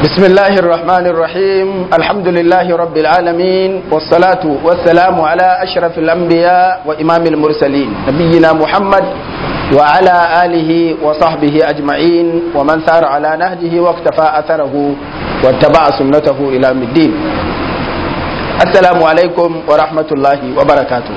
بسم الله الرحمن الرحيم الحمد لله رب العالمين والصلاة والسلام على أشرف الأنبياء وإمام المرسلين نبينا محمد وعلى آله وصحبه أجمعين ومن سار على نهجه واقتفى أثره واتبع سنته إلى الدين السلام عليكم ورحمة الله وبركاته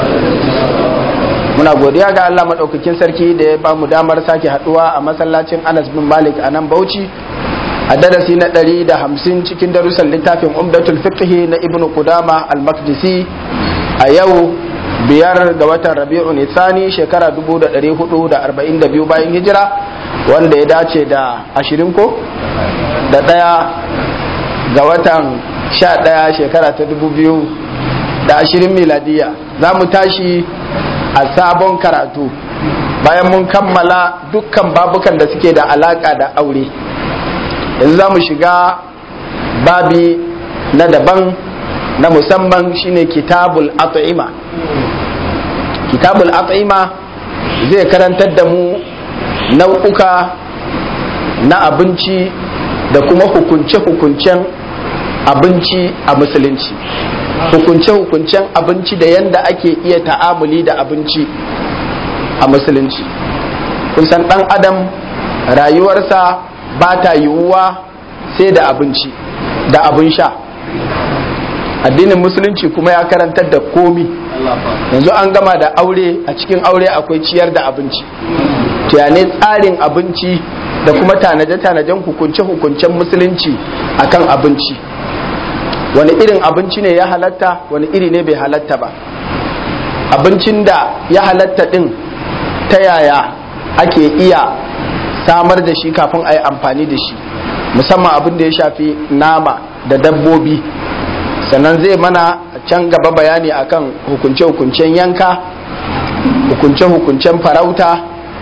muna godiya ga Allah maɗaukakin sarki da ya ba mu damar sake haɗuwa a masallacin Anas bin Malik a nan Bauchi a darasi na ɗari da hamsin cikin darussan littafin umdatul fiqhi na ibnu Qudama al-Maqdisi a yau biyar ga watan Rabi'un Nisani shekara 1442 bayan hijira wanda ya dace da ashirin ko da ɗaya ga watan sha ɗaya shekara ta dubu biyu da ashirin miladiya za mu tashi a sabon karatu bayan mun kammala dukkan babukan da suke da alaka da aure yanzu za mu shiga babi na daban na musamman shine kitabul at'ima kitabul at'ima zai karantar da mu nau'uka na abinci da kuma hukunce-hukuncen abinci a musulunci hukunce-hukuncen abinci da yanda ake iya ta'amuli da abinci a musulunci kun san ɗan adam rayuwarsa ba ta yiwuwa sai da abinci da abin sha addinin musulunci kuma ya karantar da komi yanzu an gama da aure a cikin aure akwai ciyar da abinci tuyane tsarin abinci da kuma tanaje-tanajen hukunce-hukuncen musulunci akan abinci wani irin abinci ne ya halatta wani iri ne bai halatta ba abincin da ya halatta din ta yaya ake iya samar da shi kafin a yi amfani da shi musamman abin da ya shafi nama da dabbobi sannan zai mana can gaba bayani akan hukunce-hukuncen yanka hukunce-hukuncen farauta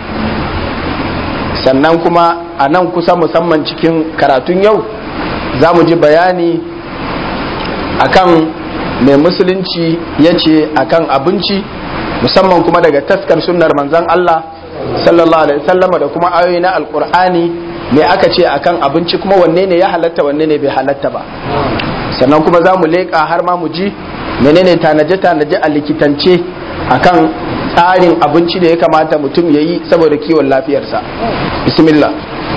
sannan kuma a nan kusa musamman cikin karatun yau za mu ji bayani akan mai musulunci ya ce akan abinci musamman kuma daga taskar sunnar manzan Allah sallallahu alaihi wasallama da kuma ayoyi na alkur'ani me aka ce akan abinci kuma wanne ne ya halatta wanne ne bai halatta ba sannan kuma za mu leƙa har ma mu ji menene tanaje-tanaje a likitance akan tsarin abinci da ya kamata mutum ya yi saboda kiwon lafiyarsa bismillah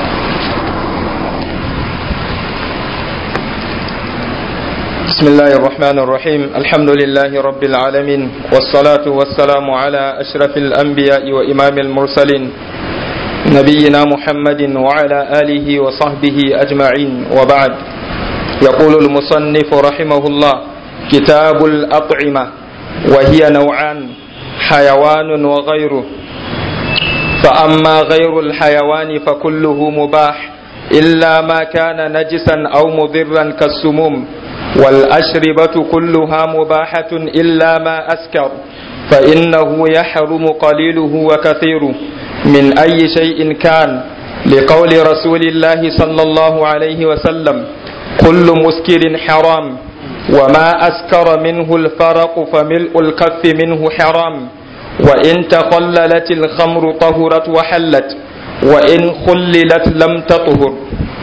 بسم الله الرحمن الرحيم الحمد لله رب العالمين والصلاة والسلام على أشرف الأنبياء وإمام المرسلين نبينا محمد وعلى آله وصحبه أجمعين وبعد يقول المصنف رحمه الله كتاب الأطعمة وهي نوعان حيوان وغيره فأما غير الحيوان فكله مباح إلا ما كان نجسا أو مضرا كالسموم والأشربة كلها مباحة إلا ما أسكر فإنه يحرم قليله وكثيره من أي شيء كان لقول رسول الله صلى الله عليه وسلم كل مسكر حرام وما أسكر منه الفرق فملء الكف منه حرام وإن تخللت الخمر طهرت وحلت وإن خللت لم تطهر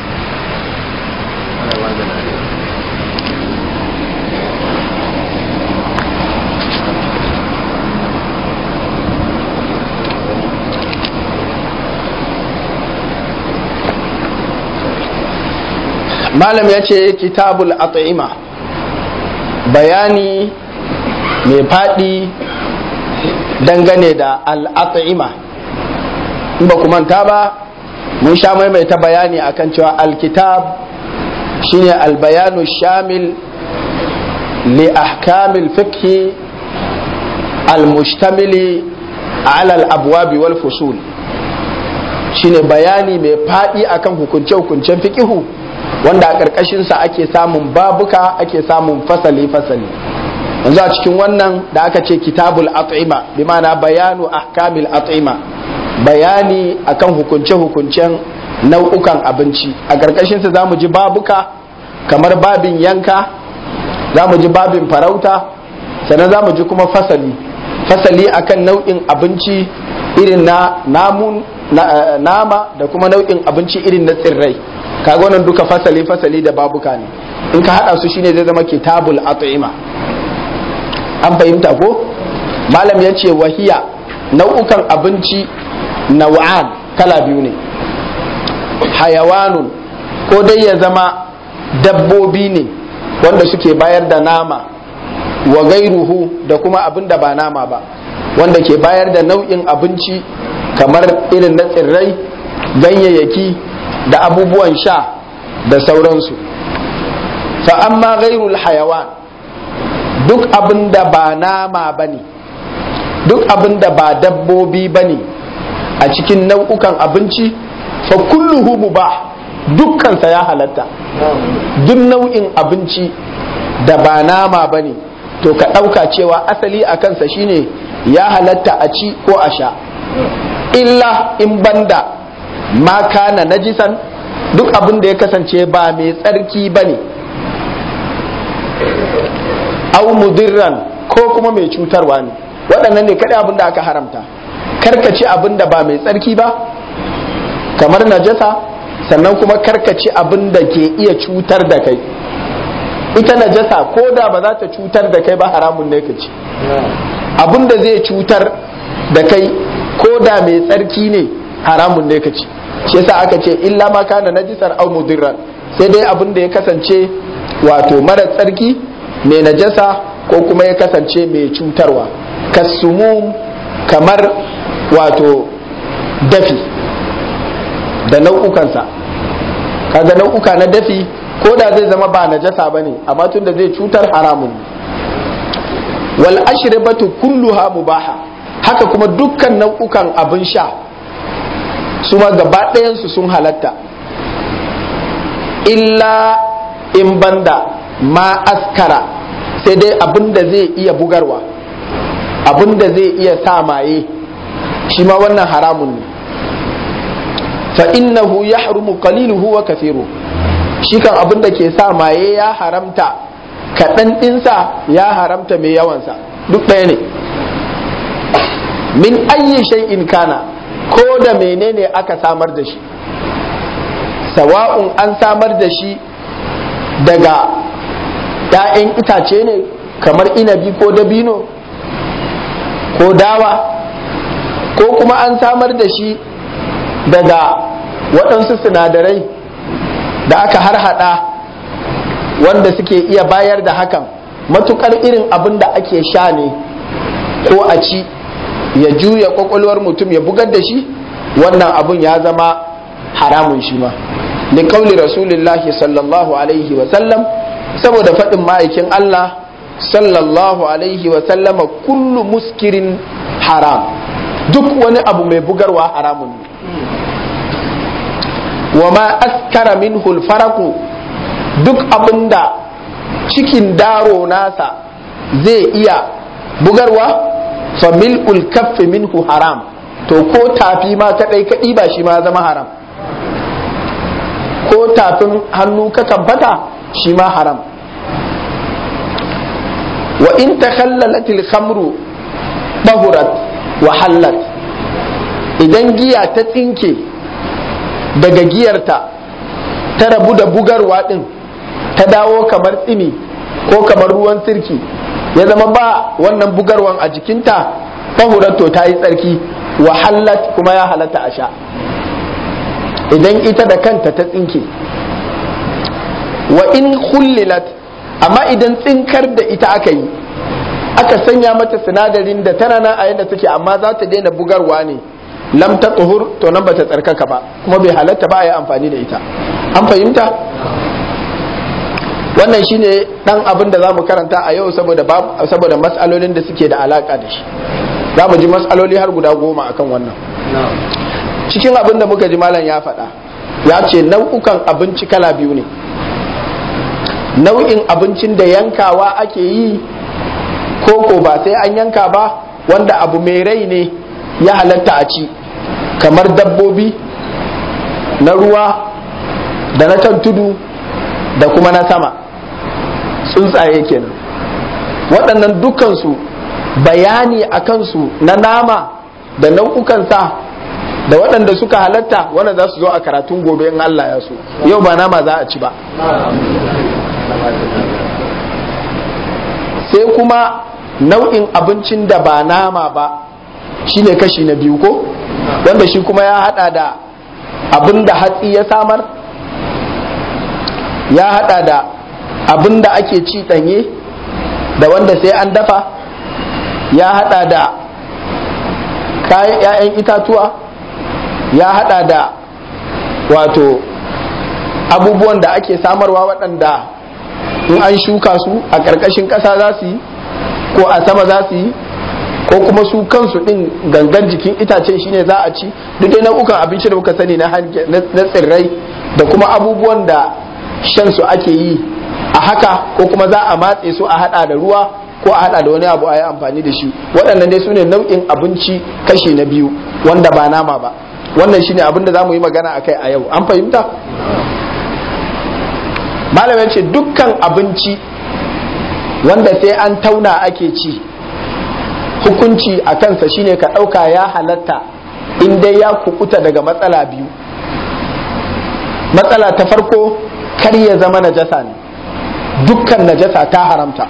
malam ya ce kitabul at'ima bayani mai faɗi dangane da al'at'ima in ba manta ba mun sha maimaita bayani akan cewa alkitab shine albayanu shamil li ahkamil fiqhi almustamili ala al-abwabi wal fusul shine bayani mai faɗi akan hukunce-hukuncen fiqihu wanda a ƙarƙashinsa ake samun babuka ake samun fasali-fasali yanzu a cikin wannan da aka ce kitabul at'ima bi ma'ana bayanu ahkamil at'ima bayani akan hukunce-hukuncen nau'ukan abinci a ƙarƙashinsa za mu ji babuka kamar babin yanka za mu ji babin farauta sannan za mu ji kuma fasali fasali akan nau'in abinci irin na namun nama da kuma nau'in abinci irin na tsirrai kaga wannan duka fasali fasali da babuka ne in ka hada su shine zai zama kitabul at'ima an fahimta ko malam ya ce wahiya nau'ukan abinci nau'an kala biyu ne hayawanun ko dai ya zama dabbobi ne wanda suke bayar da nama wa gairuhu da kuma abin da ba nama ba wanda ke bayar da nau'in abinci kamar irin na tsirrai ganyayyaki da abubuwan sha da sauransu fa amma gairul hayawan duk abin da ba nama ba ne duk abin da ba dabbobi ba ne a cikin nau'ukan abinci fa kulluhu mubah dukkansa ya halatta duk nau'in abinci da ba nama ba ne to ka ɗauka cewa asali a kansa shine ya halatta a ci ko a sha illa in banda ma kana najisan duk abin da ya kasance ba mai tsarki ba ne au mudirran ko kuma mai cutarwa ne waɗannan ne kaɗai abin da aka haramta karkaci abin da ba mai tsarki ba kamar najasa sannan kuma karkaci abin da ke iya cutar da kai ita najasa ko da ba za ta cutar da kai ba haramun ne ka ci abin da zai cutar da kai ko da mai tsarki ne haramun ne ka ci shi yasa aka ce illa ma kana najisar au mudirran sai dai abin da ya kasance wato mara tsarki mai najasa ko kuma ya kasance mai cutarwa kasumum kamar wato dafi da nau'ukansa kaga nau'uka na dafi ko da zai zama ba najasa ba ne amma tun da zai cutar haramun wal ashribatu kulluha mubaha haka kuma dukkan nau'ukan abin sha su ma gaba ɗayansu sun halatta illa in banda ma askara sai dai abin da zai iya bugarwa abin da zai iya sa maye shi ma wannan haramun ne fa innahu yahrumu qaliluhu wa kathiru shi kan abin da ke sa maye ya haramta kaɗan ɗinsa ya haramta mai yawansa duk ɗaya ne min ayyi shay'in kana ko da menene aka samar da shi sawa'un an samar da shi daga ‘ya'yan itace ne kamar inabi ko dabino ko dawa ko kuma an samar da shi daga waɗansu sinadarai da aka harhaɗa wanda suke iya bayar da hakan matukar irin abin da ake sha ne ko a ci ya juya kwakwalwar mutum ya bugar da shi wannan abun ya zama haramun shi ma li kauli rasulillahi sallallahu alaihi wa sallam saboda faɗin ma'aikin Allah sallallahu alaihi wa sallama kullu muskirin haram duk wani abu mai bugarwa haramun ne wa ma askara minhu faraku duk abinda cikin daro nasa zai iya bugarwa fa mil'ul kaffi minhu haram to ko tafi ma kadai kadi ba shi ma zama haram ko tafin hannu ka tabbata shi ma haram wa in takhallalatil khamru bahurat wa hallat idan giya ta tsinke daga giyarta ta rabu da bugarwa din ta dawo kamar tsimi ko kamar ruwan sirki ya zama ba wannan bugarwan a jikinta bahurat to ta yi tsarki wa hallat kuma ya halatta a sha idan ita da kanta ta tsinke wa in hullilat amma idan tsinkar da ita aka yi aka sanya mata sinadarin da tana nan a yadda take amma za ta daina bugarwa ne lam ta tuhur to nan ba ta tsarkaka ba kuma bai halatta ba a yi amfani da ita an fahimta wannan shine dan abin da zamu karanta a yau saboda saboda mas'alolin da suke da alaka da shi za mu ji mas'aloli har guda goma akan wannan cikin abin da muka ji malam ya faɗa ya ce nau'ukan abinci kala biyu ne nau'in abincin da yankawa ake yi koko ba sai an yanka ba wanda abu mai rai ne ya halatta a ci kamar dabbobi na ruwa da na kan tudu da kuma na sama tsuntsaye kenan waɗannan dukansu bayani a kansu na nama da nau'ukansa da waɗanda suka halatta wannan za su zo a karatun gobe in Allah ya so yau ba nama za a ci ba sai kuma nau'in abincin da ba nama ba shine kashi na biyu ko wanda shi kuma ya hada da abin da hatsi ya samar ya hada da abin da ake ci ɗanye da wanda sai an dafa ya hada da kayan 'ya'yan itatuwa ya hada da wato abubuwan da ake samarwa waɗanda in an shuka su a ƙarƙashin ƙasa za su yi ko a sama za su yi ko kuma su kansu ɗin gangan jikin itacen shine za a ci duk dai nau'ukan abinci da muka sani na tsirrai da kuma abubuwan da shan su ake yi a haka ko kuma za a matse su a hada da ruwa ko a hada da wani abu a yi amfani da shi waɗannan dai su ne nau'in abinci kashi na biyu wanda ba nama ba wannan shine abin da za mu yi magana a kai a yau an fahimta malamin ce dukkan abinci wanda sai an tauna ake ci hukunci a kansa shine ka ɗauka ya halatta in dai ya kukuta daga matsala biyu matsala ta farko kar ya zama najasa ne dukkan najasa ta haramta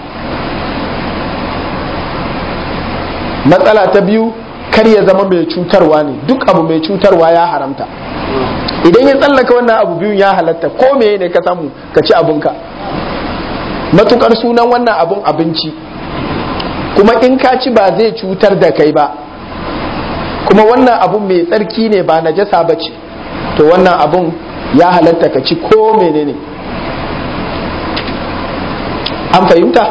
matsala ta biyu kar ya zama mai cutarwa ne duk abu mai cutarwa ya haramta idan ya tsallaka wannan abu biyun ya halatta ko meye ne ka samu ka ci abinka matukar sunan wannan abun abinci kuma in ka ci ba zai cutar da kai ba kuma wannan abun mai tsarki ne ba najasa ba ce to wannan abun ya halatta ka ci ko menene an fahimta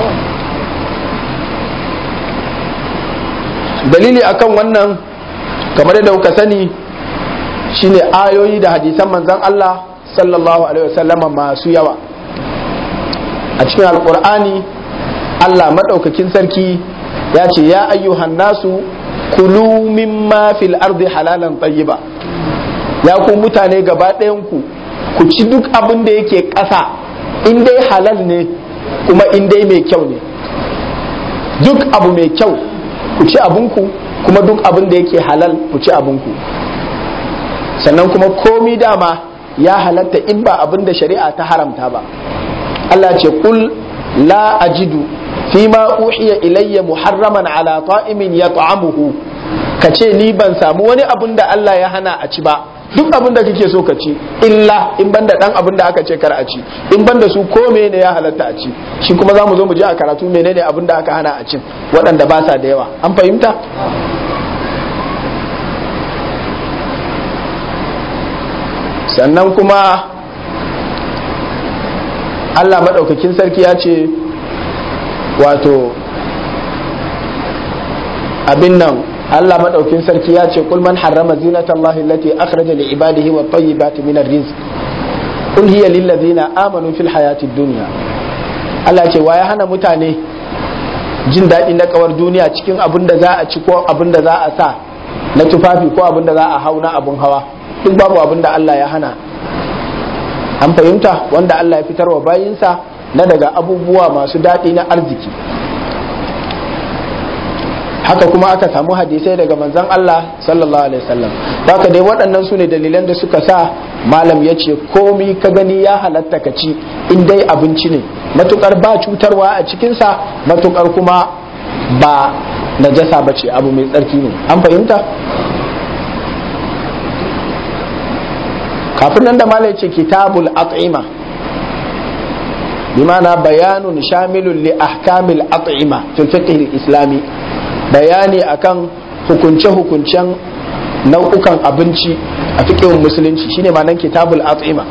dalili akan wannan kamar yadda kuka sani shine ayoyi da hadisan manzan Allah sallallahu alaihi wasallama masu yawa a cikin alkur'ani Allah maɗaukakin sarki ya ce ya ayyuhan nasu kulu mimma fil ardi halalan tayyiba ya ku mutane gaba ɗayanku ku ci duk abin da yake ƙasa in dai halal ne kuma in dai mai kyau ne duk abu mai kyau ku ci abinku kuma duk abin da yake halal ku ci abinku sannan kuma komi dama ya halatta in ba abin da shari'a ta haramta ba Allah ce kul la ajidu fima uhiya ilayya muharraman ala ta'imin yat'amuhu kace ni ban samu wani abin da Allah ya hana a ci ba duk abin da kake so ka ci illa in banda dan abin da aka ce kar a ci in banda su ko ne ya halatta a ci shi kuma zamu zo mu je a karatu menene abin da aka hana a cin waɗanda ba sa da yawa an fahimta sannan kuma Allah maɗaukakin sarki ya ce wato abin nan Allah maɗaukin sarki ya ce kul man harrama zinata Allah allati akhraja li ibadihi wa tayyibati min ar-rizq kul hiya lil ladzina amanu fil hayati dunya Allah ce wa ya hana mutane jin daɗi na kawar duniya cikin abin da za a ci ko abin da za a sa na tufafi ko abin da za a hau na abin hawa duk babu abin da Allah ya hana an fahimta wanda Allah ya fitar wa bayinsa na daga abubuwa masu daɗi na arziki haka kuma aka samu hadisai daga manzon Allah sallallahu alaihi wasallam haka dai waɗannan su ne dalilan da suka sa malam ya ce komi ka gani ya halatta ka ci in dai abinci ne matukar ba cutarwa a cikinsa matukar kuma ba najasa ba ce abu mai tsarki ne an fahimta kafin nan da malam ce kitabul at'ima bimana bayanun shamilun li ahkamil at'ima fil fiqh al-islami bayani akan hukunce-hukuncen nau'ukan abinci a fiƙin musulunci shine ma nan kitabul at'ima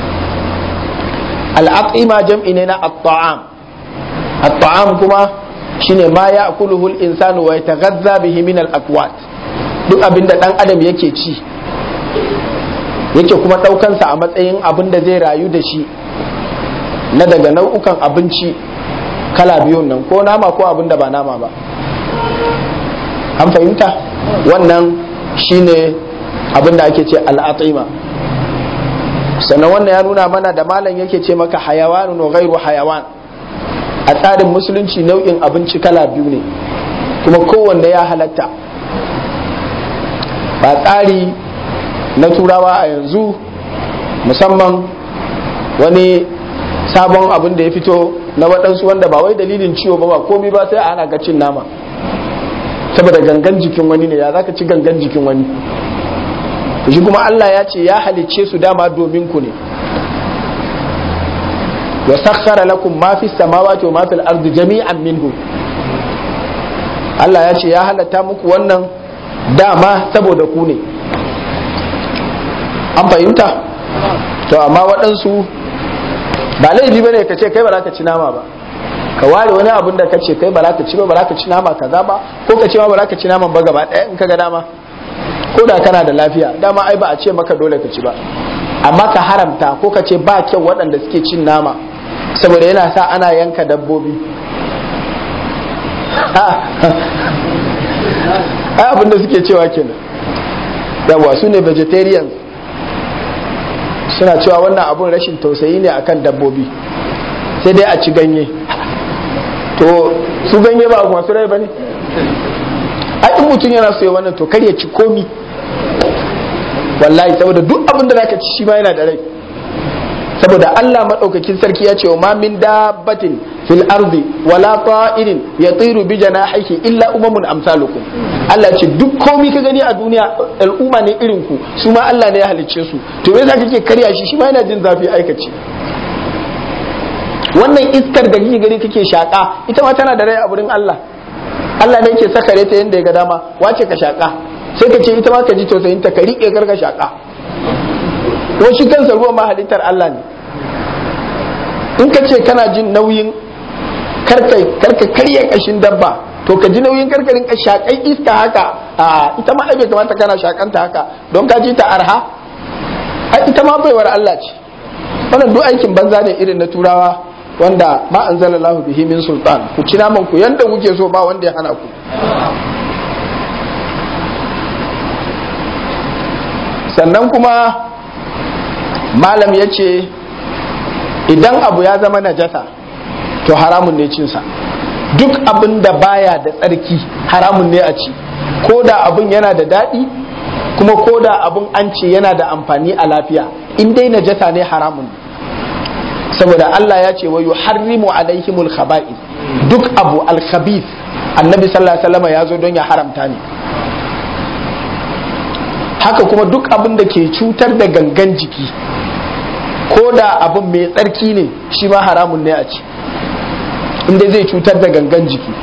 al-at'ima jam'i ne na at-ta'am at-ta'am kuma shine ma ya'kuluhu al-insanu wa yataghazza bihi min al-aqwat duk abinda dan adam yake ci yake kuma ɗaukansa a matsayin abin da zai rayu da shi na daga nau'ukan abinci kala biyun nan ko nama ko abin da ba nama ba an fahimta wannan shine abin da ake ce al'atima sannan wannan ya nuna mana da malam yake ce maka hayawanun wa gairu hayawan a tsarin musulunci nau'in abinci kala biyu ne kuma kowanne ya halatta ba tsari na turawa a yanzu musamman wani sabon abin da ya fito na waɗansu wanda ba wai dalilin ciwo ba ba komi ba sai ana ga cin nama saboda gangan jikin wani ne ya zaka ci gangan jikin wani shi kuma Allah ya ce ya halicce su dama domin ku ne wa sakhara lakum ma fi samawati wa ma fil ardi jami'an minhu Allah ya ce ya halatta muku wannan dama saboda ku ne an fahimta to amma waɗansu ba laifi bane ka ce kai ba za ka ci nama ba ka ware wani abun da ka ce kai ba za ka ci ba ba za ka ci nama kaza ba ko ka ce ma ba za ka ci naman ba gaba ɗaya in ka ga dama ko da kana da lafiya dama ai ba a ce maka dole ka ci ba amma ka haramta ko ka ce ba kyau waɗanda suke cin nama saboda yana sa ana yanka dabbobi ai abin da suke cewa kenan yawa su ne vegetarians suna cewa wannan abun rashin tausayi ne akan dabbobi sai dai a ci ganye to su ganye ba masu rai ba ne a in mutum yana so ya wannan to kar ya ci komi wallahi saboda duk abin da zaka ci shi ma yana da rai saboda Allah madaukakin sarki ya ce wa ma min dabbatin fil ardi wala ta'irin yatiru bi janahihi illa umamun amsalukum Allah ce duk komi ka gani a duniya al'umma ne irin ku su ma Allah ne ya halicce su to me yasa kake karya shi shi ma yana jin zafi aikace wannan iskar da kike gani kake shaka ita ma tana da rai a wurin Allah Allah ne yake sakare ta yanda ya ga dama wace ka shaka sai ka ce ita ma ka ji tausayin ta ka rike karka shaka ko shi kansa ruwan ma halittar Allah ne in ka ce kana jin nauyin karka karka karya kashin dabba to ka ji nauyin karkarin ka shakai iska haka a ita ma ai bai kamata kana shakanta haka don ka ji ta arha ai ita ma baiwar Allah ce wannan duk aikin banza ne irin na turawa wanda ma anzalallahu bihi min sultan ku ci naman ku yanda kuke so ba wanda ya hana ku sannan kuma malam ya ce idan abu ya zama najasa to haramun ne cinsa duk abin da baya da tsarki haramun ne a ci ko da abin yana da daɗi kuma ko da abin an ce yana da amfani a lafiya in dai najasa ne haramun saboda Allah ya ce wa yuharrimu alaihimul khaba'ith duk abu al-khabith annabi sallallahu alaihi wasallam ya zo don ya haramta ne haka kuma duk abin da ke cutar da gangan jiki ko da abin mai tsarki ne shi ma haramun ne a ci inda zai cutar da gangan jiki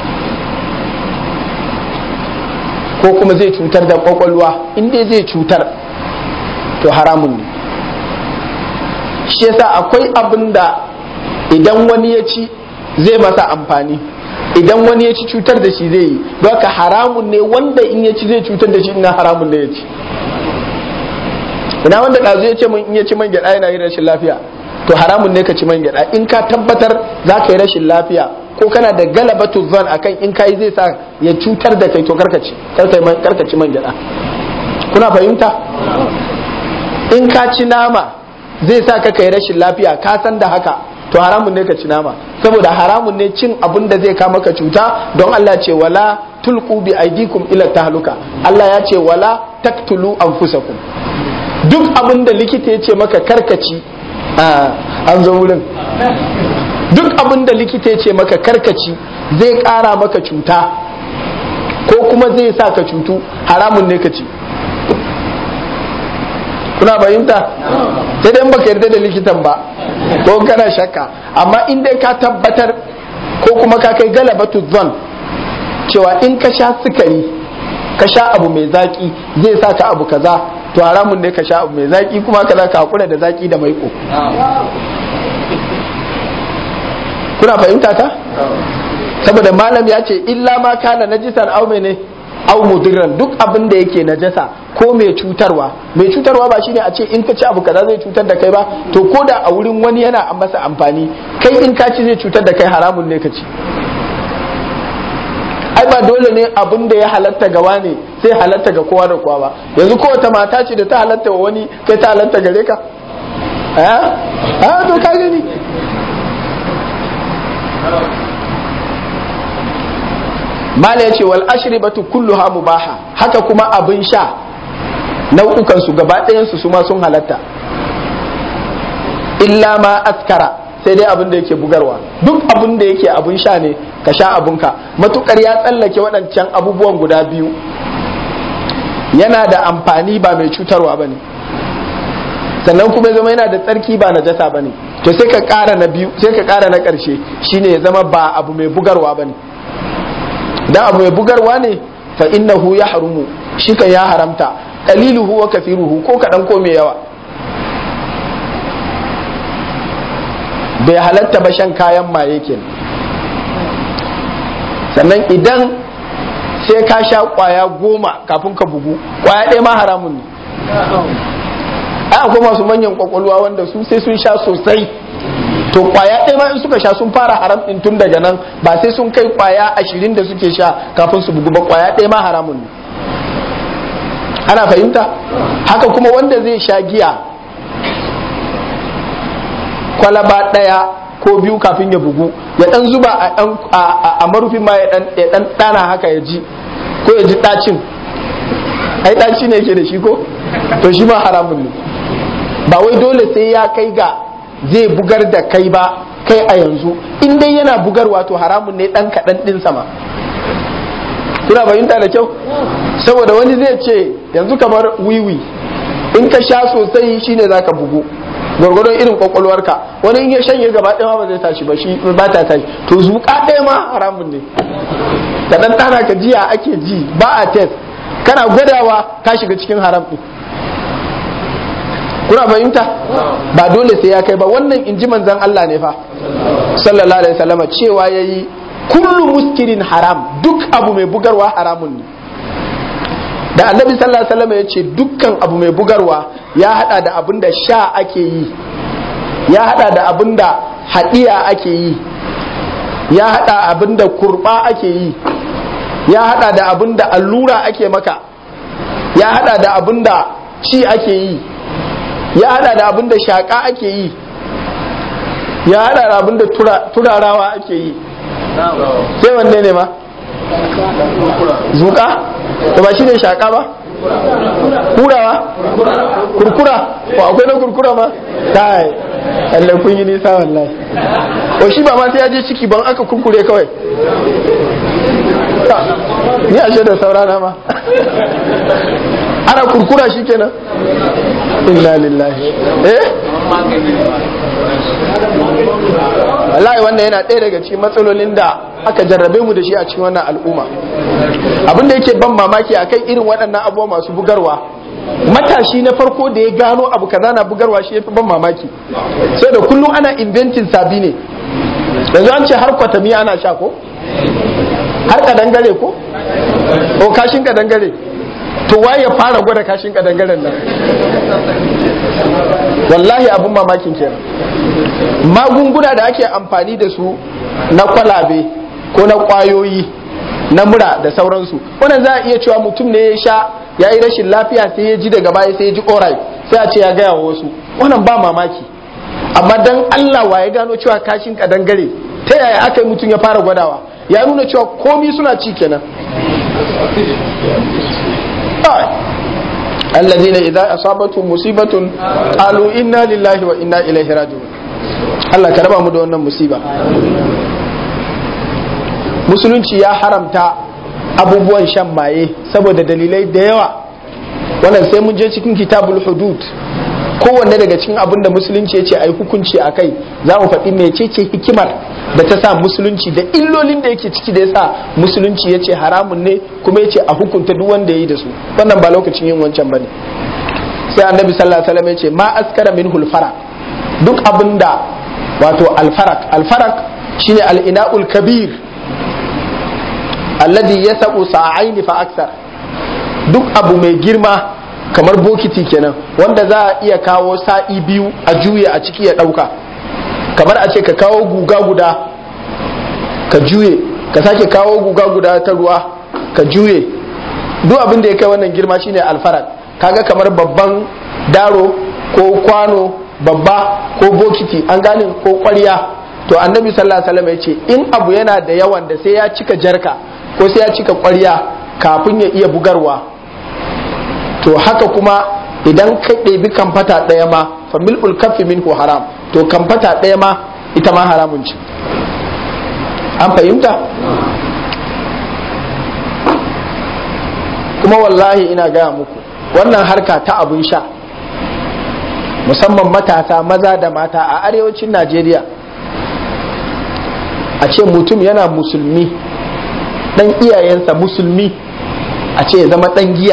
ko kuma zai cutar da kwakwalwa inda zai cutar to haramun ne shi yasa akwai abin da idan wani ya ci zai masa amfani idan wani ya ci cutar da shi zai yi don haka haramun ne wanda in ya ci zai cutar da shi ina haramun ne ya ci ina wanda ɗazu ya ce min in ya ci man gyaɗa yana yin rashin lafiya to haramun ne ka ci man gyaɗa in ka tabbatar za ka yi rashin lafiya ko kana da galabatu zan akan in kai zai sa ya cutar da kai to karkaci karkaci man gyaɗa kuna fahimta in ka ci nama zai sa ka kai rashin lafiya ka san da haka to haramun ne ka ci nama saboda haramun ne cin abin da zai kama ka cuta don Allah ce wala tulqu bi aidikum ila tahluka Allah ya ce wala taktulu anfusakum duk abin da likita ya ce maka karkaci an zo wurin duk abin da likita ya ce maka karkaci zai kara maka cuta ko kuma zai sa ka cutu haramun ne ka ci kuna bayinta sai dai baka yarda da likitan ba ko kana shakka amma in dai ka tabbatar ko kuma ka kai galabatu zon cewa in ka sha sukari ka sha abu mai zaki zai sa ka abu kaza to haramun ne ka sha abu mai zaki kuma ka za ka hakura da zaki da maiko kuna fahimta ta saboda malam ya ce illa ma kana najisan au ne au mudirran duk abin da yake najasa ko mai cutarwa mai cutarwa ba shine a ce in ka ci abu kaza zai cutar da kai ba to ko da a wurin wani yana masa amfani kai in ka ci zai cutar da kai haramun ne ka ci ai ba dole ne abin da ya halatta ga wani sai halatta ga kowa da kowa ba yanzu kowace mata ce da ta halatta wa wani kai ta halatta gare ka a to ka gani mala ya ce wal ashribatu kulluha mubaha haka kuma abin sha nau'ukan su gaba ɗayan su ma sun halatta illa ma askara sai dai abin da yake bugarwa duk abin da yake abun sha ne ka sha abunka matukar ya tsallake waɗancan abubuwan guda biyu yana da amfani ba mai cutarwa ba ne sannan kuma ya zama yana da tsarki ba na jasa ba ne to sai ka ƙara na biyu sai ka ƙara na ƙarshe shine ya zama ba abu mai bugarwa ba ne dan abu mai bugarwa ne fa innahu ya harumu shi kan ya haramta qaliluhu wa kathiruhu ko kaɗan ko mai yawa bai halatta ba shan kayan maye kenan sannan idan sai ka sha kwaya goma kafin ka bugu kwaya ɗaya ma haramun ne ai akwai masu manyan kwakwalwa wanda su sai sun sha sosai to kwaya ɗaya ma in suka sha sun fara haram ɗin tun daga nan ba sai sun kai kwaya ashirin da suke sha kafin su bugu ba kwaya ɗaya ma haramun ne ana fahimta haka kuma wanda zai sha giya kwalaba ɗaya ko biyu kafin ya bugu ya ɗan zuba a marufin ma ya ɗan ɗana haka ya ji ko ya ji ɗacin ai ɗaci ne yake da shi ko to shi ma haramun ne ba wai dole sai ya kai ga zai bugar da kai ba kai a yanzu in dai yana bugarwa to haramun ne ɗan kaɗan ɗin sama kuna fahimta da kyau saboda wani zai ce yanzu kamar wiwi in ka sha sosai shine zaka bugu gwargwadon irin kwakwalwarka wani in ya shanye gaba ɗaya ba zai tashi ba shi ba ta tashi to zuƙa ɗaya ma haramun ne ka dan tana ka jiya ake ji ba a test kana gwadawa ka shiga cikin haram ɗin kuna fahimta ba dole sai ya kai ba wannan inji manzon Allah ne fa sallallahu alaihi wasallam cewa yayi kullu muskirin haram duk abu mai bugarwa haramun ne da annabi sallallahu alaihi wasallam ya ce dukkan abu mai bugarwa ya hada da abin da sha ake yi ya hada da abin da hadiya ake yi ya hada abin da kurba ake yi ya hada da abin da allura ake maka ya hada da abin da ci ake yi ya hada da abin da shaka ake yi ya hada da abin da turarawa ake yi sai wanne ne ma zuka to ba shi ne shaka ba kurawa kurkura ko akwai na kurkura ma kai Allah kun yi nisa wallahi o shi ba ma sai ya je ciki ban aka kurkure kawai ni a da saurana ma ana kurkura shi kenan inna lillahi eh wallahi wannan yana ɗaya daga cikin matsalolin da aka jarrabe mu da shi a cikin wannan al'umma abin da yake ban mamaki a kai irin waɗannan abubuwa masu bugarwa matashi na farko da ya gano abu kaza na bugarwa shi ya fi ban mamaki sai da kullum ana inventin sabi ne yanzu an ce har kwatami ana sha ko har kadangare ko o kashin kadangare to waye ya fara gwada kashin kadangaren nan wallahi abun mamakin kenan magunguna da ake amfani da su na kwalabe ko na kwayoyi na mura da sauransu wannan za a iya cewa mutum ne ya sha ya yi rashin lafiya sai ya ji daga baya sai ya ji orai sai a ce ya gaya wa wasu wannan ba mamaki amma dan Allah wa ya gano cewa kashin kadangare ta yaya aka yi mutum ya fara gwadawa ya nuna cewa komi suna ci kenan الذين إذا أصابتهم مصيبة قالوا إنا لله وإنا إليه راجعون Allah ka raba mu da wannan musiba musulunci ya haramta abubuwan shan maye saboda dalilai da yawa wannan sai mun je cikin kitabul hudud kowanne daga cikin abin da musulunci ya ce a yi hukunci a kai za mu faɗi mecece hikimar da ta sa musulunci da illolin da yake ciki da ya sa musulunci ya ce haramun ne kuma ya ce a hukunta duk wanda ya yi da su wannan ba lokacin yin wancan ba ne sai annabi sallallahu alaihi wasallam ya ce ma askara min hulfara duk abin da wato alfarak alfarak shine al-ina'ul kabir alladhi yasau sa'aini fa aksar duk abu mai girma kamar bokiti kenan wanda za a iya kawo sa'i biyu a juye a ciki ya ɗauka kamar a ce ka kawo guga guda ka juye ka sake kawo guga guda ta ruwa ka juye duk abin da ya kai wannan girma shine alfarak kaga kamar babban daro ko kwano babba ko bokiti an gane ko kwarya to annabi sallallahu alaihi wasallam ya ce in abu yana da yawan da sai ya cika jarka ko sai ya cika kwarya kafin ya iya bugarwa to haka kuma idan ka ɗebi kamfata ɗaya ma fa mil'ul kaffi minhu haram to kamfata ɗaya ma ita ma haramun ce an fahimta kuma wallahi ina gaya muku wannan harka ta abun sha musamman matasa maza da mata a arewacin najeriya a ce mutum yana musulmi dan iyayensa musulmi a ce ya zama dan giya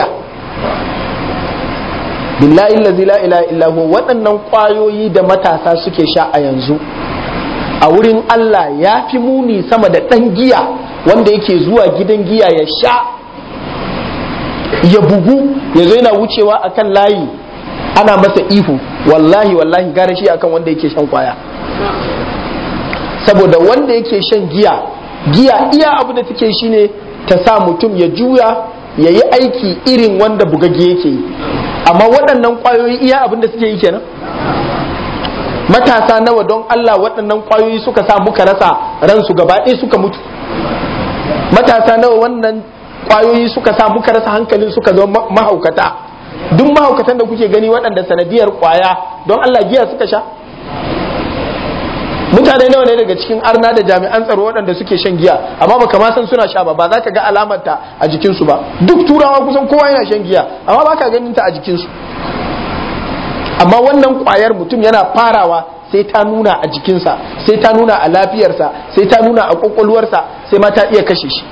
billahi lazi la ilaha illahu waɗannan ƙwayoyi da matasa suke sha a yanzu a wurin Allah ya fi muni sama da ɗan giya wanda yake zuwa gidan giya ya sha ya bugu ya zo yana wucewa akan layi ana masa ihu wallahi wallahi gara shi akan wanda yake shan kwaya saboda wanda yake shan giya giya iya abu da take shine ta sa mutum ya juya ya yi aiki irin wanda bugagge yake yi amma waɗannan ƙwayoyi iya abin da suke yi kenan matasa nawa don Allah waɗannan ƙwayoyi suka sa muka rasa ransu gaba ɗaya suka mutu matasa nawa wannan ƙwayoyi suka sa muka rasa hankalin suka zama mahaukata duk mahaukatan da kuke gani waɗanda sanadiyar ƙwaya don Allah giya suka sha mutane nawa ne daga cikin arna da jami'an tsaro waɗanda suke shan giya amma baka ma san suna sha ba ba za ka ga alamarta a jikinsu ba duk turawa kusan kowa yana shan giya amma baka ganin ta a jikinsu amma wannan ƙwayar mutum yana farawa sai ta nuna a jikinsa sai ta nuna a lafiyarsa sai ta nuna a ƙwaƙwalwarsa sai ma ta iya kashe shi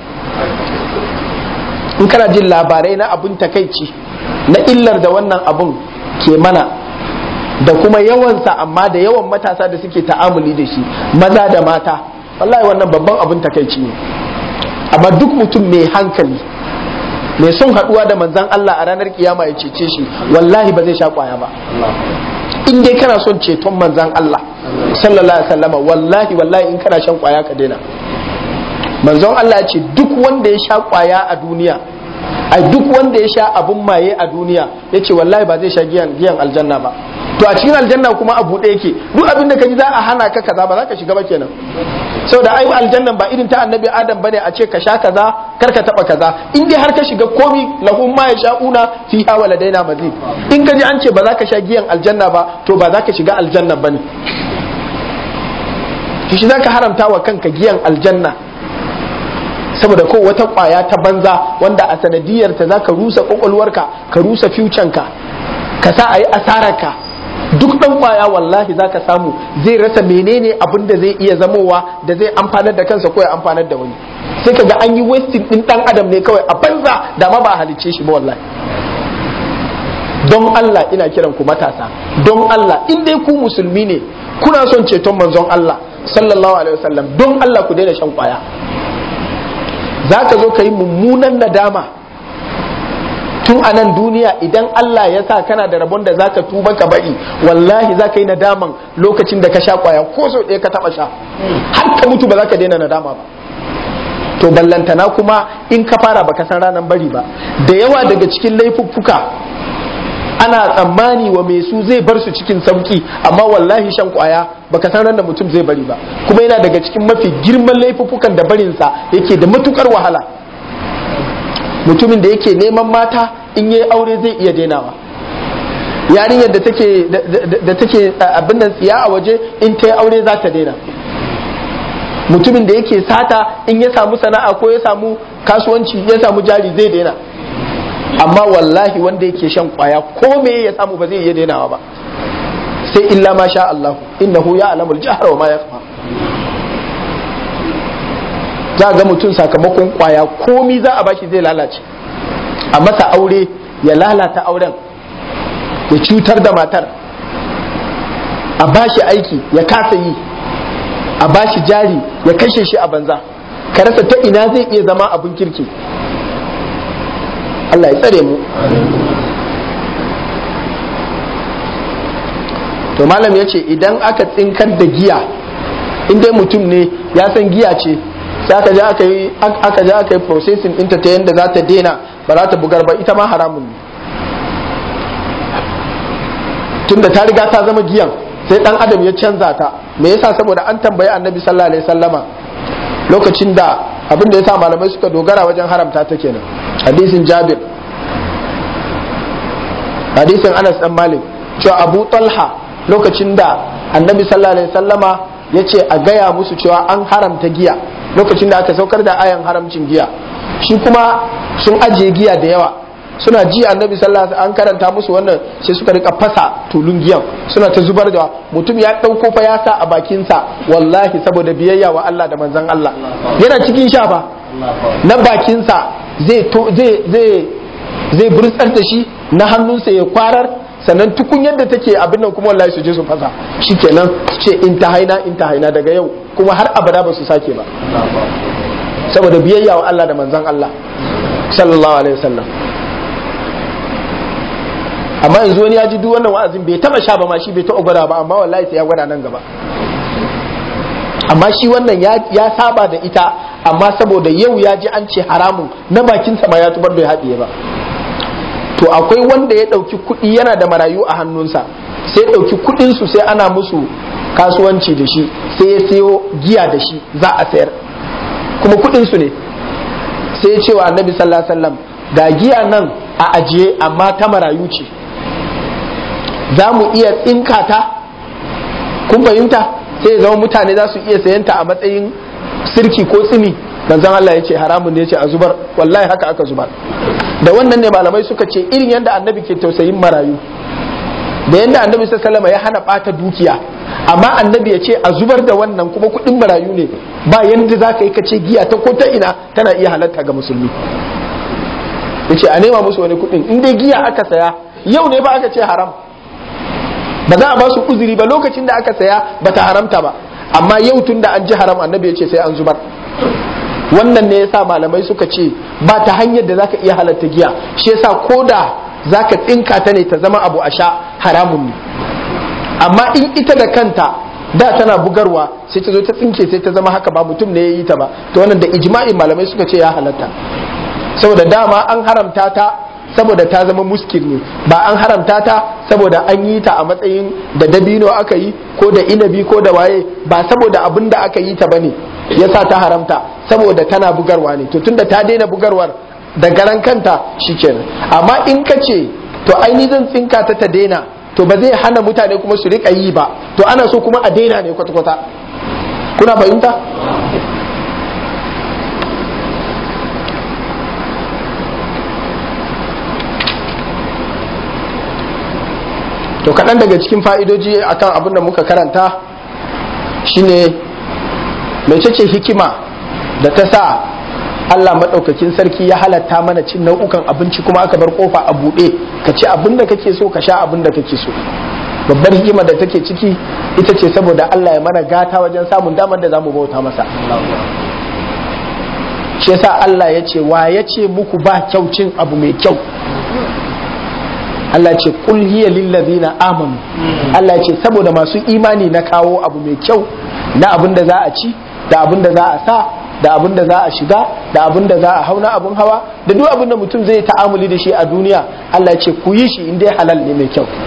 in kana jin labarai na abun takaici na illar da wannan abun ke mana da kuma yawansa amma da yawan matasa da suke ta'amuli da shi maza da mata wallahi wannan babban abin takaici ne amma duk mutum mai hankali mai son haduwa da manzan Allah a ranar kiyama ya cece shi wallahi ba zai sha kwaya ba in dai kana son ceton manzan Allah sallallahu alaihi wasallama wallahi wallahi in kana shan kwaya ka daina manzon Allah ya ce duk wanda ya sha kwaya a duniya ai duk wanda ya sha abun maye a duniya ya ce wallahi ba zai sha giyan giyan aljanna ba to a cikin aljanna kuma a buɗe yake duk abin da ka ji za a hana ka kaza ba za ka shiga ba kenan saboda ai aljannan ba irin ta annabi adam bane a ce ka sha kaza kar ka taba kaza in dai har ka shiga komi lahum ma yasha'una fiha waladaina mazid in ka ji an ce ba za ka sha giyan aljanna ba to ba za ka shiga aljanna bane to shi zaka haramta wa kanka giyan aljanna saboda ko wata kwaya ta banza wanda a sanadiyar ta zaka rusa kwakwalwarka ka rusa fucanka ka sa a yi asararka duk dan kwaya wallahi zaka samu zai rasa menene abin da zai iya zamowa da zai amfanar da kansa ko ya amfanar da wani sai ka ga an yi wasting din dan adam ne kawai a banza da ma ba a halicce shi ba wallahi don Allah ina kiran ku matasa don Allah in dai ku musulmi ne kuna son ceton manzon Allah sallallahu alaihi wasallam don Allah ku daina shan kwaya za ka zo ka yi mummunan nadama tun a nan duniya idan Allah ya sa kana da rabon da za ka tuba ka bari wallahi za ka yi nadaman lokacin da ka sha kwaya ko sau ɗaya ka taɓa sha har ka mutu ba za ka daina nadama ba to ballantana kuma in ka fara baka san ranar bari ba da yawa daga cikin laifuffuka ana tsammani wa mai su zai bar su cikin sauki amma wallahi shan kwaya baka san ran da mutum zai bari ba kuma yana daga cikin mafi girman laifuffukan da barinsa yake da matukar wahala mutumin da yake neman mata in yayi aure zai iya dainawa yarinyar da take da take abin nan tsiya a waje in ta yi aure za ta daina mutumin da yake sata in ya samu sana'a ko ya samu kasuwanci ya samu jari zai daina amma wallahi wanda yake shan kwaya ko me ya samu ba zai iya dainawa ba sai illa ma sha Allah innahu ya'lamu al-jahra wa ma yakhfa za ga mutum sakamakon kwaya komi za a bashi zai lalace a masa aure ya lalata auren ya cutar da matar a bashi aiki ya kasa yi a bashi jari ya kashe shi a banza ka rasa ta ina zai iya zama abin kirki Allah ya tsare mu to malam ya ce idan aka tsinkar da giya in dai mutum ne ya san giya ce sai aka je aka yi aka je aka yi processing ɗinta ta yadda za ta daina ba za ta bugar ba ita ma haramun ne tunda ta riga ta zama giyan sai dan adam ya canza ta me yasa saboda an tambayi annabi sallallahu alaihi wasallama lokacin da abin da yasa malamai suka dogara wajen haramta ta kenan hadisin jabir hadisin Anas dan Malik cewa Abu Talha lokacin da Annabi sallallahu alaihi wasallama ya ce a gaya musu cewa an haramta giya lokacin da aka saukar da ayan haramcin giya shi kuma sun ajiye giya da yawa suna ji annabi sallallahu alaihi an karanta musu wannan sai suka rika fasa tulun giyan suna ta zubar da mutum ya dauko fa ya sa a bakin sa wallahi saboda biyayya wa Allah da manzon Allah yana cikin sha fa na bakin sa zai zai zai zai burtsar da shi na hannunsa ya kwarar sannan tukun yadda take abin nan kuma wallahi su je su fasa shikenan ce in ta haina in ta haina daga yau kuma har abada ba su sake ba saboda biyayya wa Allah da manzon Allah sallallahu alaihi wasallam amma yanzu wani ya ji duk wannan wa'azin bai taba sha ba ma shi bai taɓa gwada ba amma wallahi sai ya gwada nan gaba amma shi wannan ya saba da ita amma saboda yau ya ji an ce haramun na bakinsa ma ya tubar bai haɗiye ba to akwai wanda ya ɗauki kuɗi yana da marayu a hannunsa sai ya ɗauki kuɗinsu sai ana musu kasuwanci da shi sai ya sayo giya da shi za a sayar kuma kuɗinsu ne sai ya ce wa annabi sallallahu alaihi wasallam ga giya nan a ajiye amma ta marayu ce za mu iya tsinka ta kun fahimta sai ya zama mutane za su iya sayanta a matsayin sirki ko tsimi manzon Allah ya ce haramun ne ya ce a zubar wallahi haka aka zubar da wannan ne malamai suka ce irin yadda annabi ke tausayin marayu da yadda annabi sallallahu ya hana bata dukiya amma annabi ya ce a zubar da wannan kuma kudin marayu ne ba yadda za ka yi ka ce giya ta ko ta ina tana iya halatta ga musulmi ya ce a nema musu wani kudin in dai giya aka saya yau ne ba aka ce haram ba za a ba su uzuri ba lokacin da aka saya ba ta haramta ba amma yau tun da an ji haram annabi ya ce sai an zubar wannan ne yasa malamai suka ce ba ta hanyar da zaka iya halatta giya shi yasa koda zaka tsinka ta ne ta zama abu a sha haramun ne amma in ita da kanta da tana bugarwa sai ta zo ta tsinke sai ta zama haka ba mutum ne ya yi ta ba to wannan da ijma'in malamai suka ce ya halatta saboda dama an haramta ta saboda ta zama muskil ne ba an haramta ta saboda an yi ta a matsayin da dabino aka yi ko da inabi ko da waye ba saboda abin da aka yi ta bane yasa ta haramta saboda tana bugarwa ne to tunda ta daina bugarwar da garan kanta shikenan amma in ka ce to aini zan tsinka ta ta daina to ba zai hana mutane kuma su rika yi ba to ana so kuma a daina ne kwata-kwata kuna fahimta to kaɗan daga cikin fa'idoji akan abin da muka karanta shine mecece hikima da ta sa Allah maɗaukakin sarki ya halatta mana cin nau'ukan abinci kuma aka bar kofa a buɗe ka ci abin da kake so ka sha abin da kake so babbar hikima da take ciki ita ce saboda Allah ya mana gata wajen samun damar da zamu bauta masa shi yasa Allah ya ce wa ya ce muku ba kyau cin abu mai kyau Allah ce kul hiya lillazina amanu Allah ce saboda masu imani na kawo abu mai kyau na abin da za a ci da abin da za a sa da abin da za a shiga da abin da za a hau na abin hawa da duk abin da mutum zai ta'amuli da shi a duniya Allah ce ku yi shi in dai halal ne mai kyau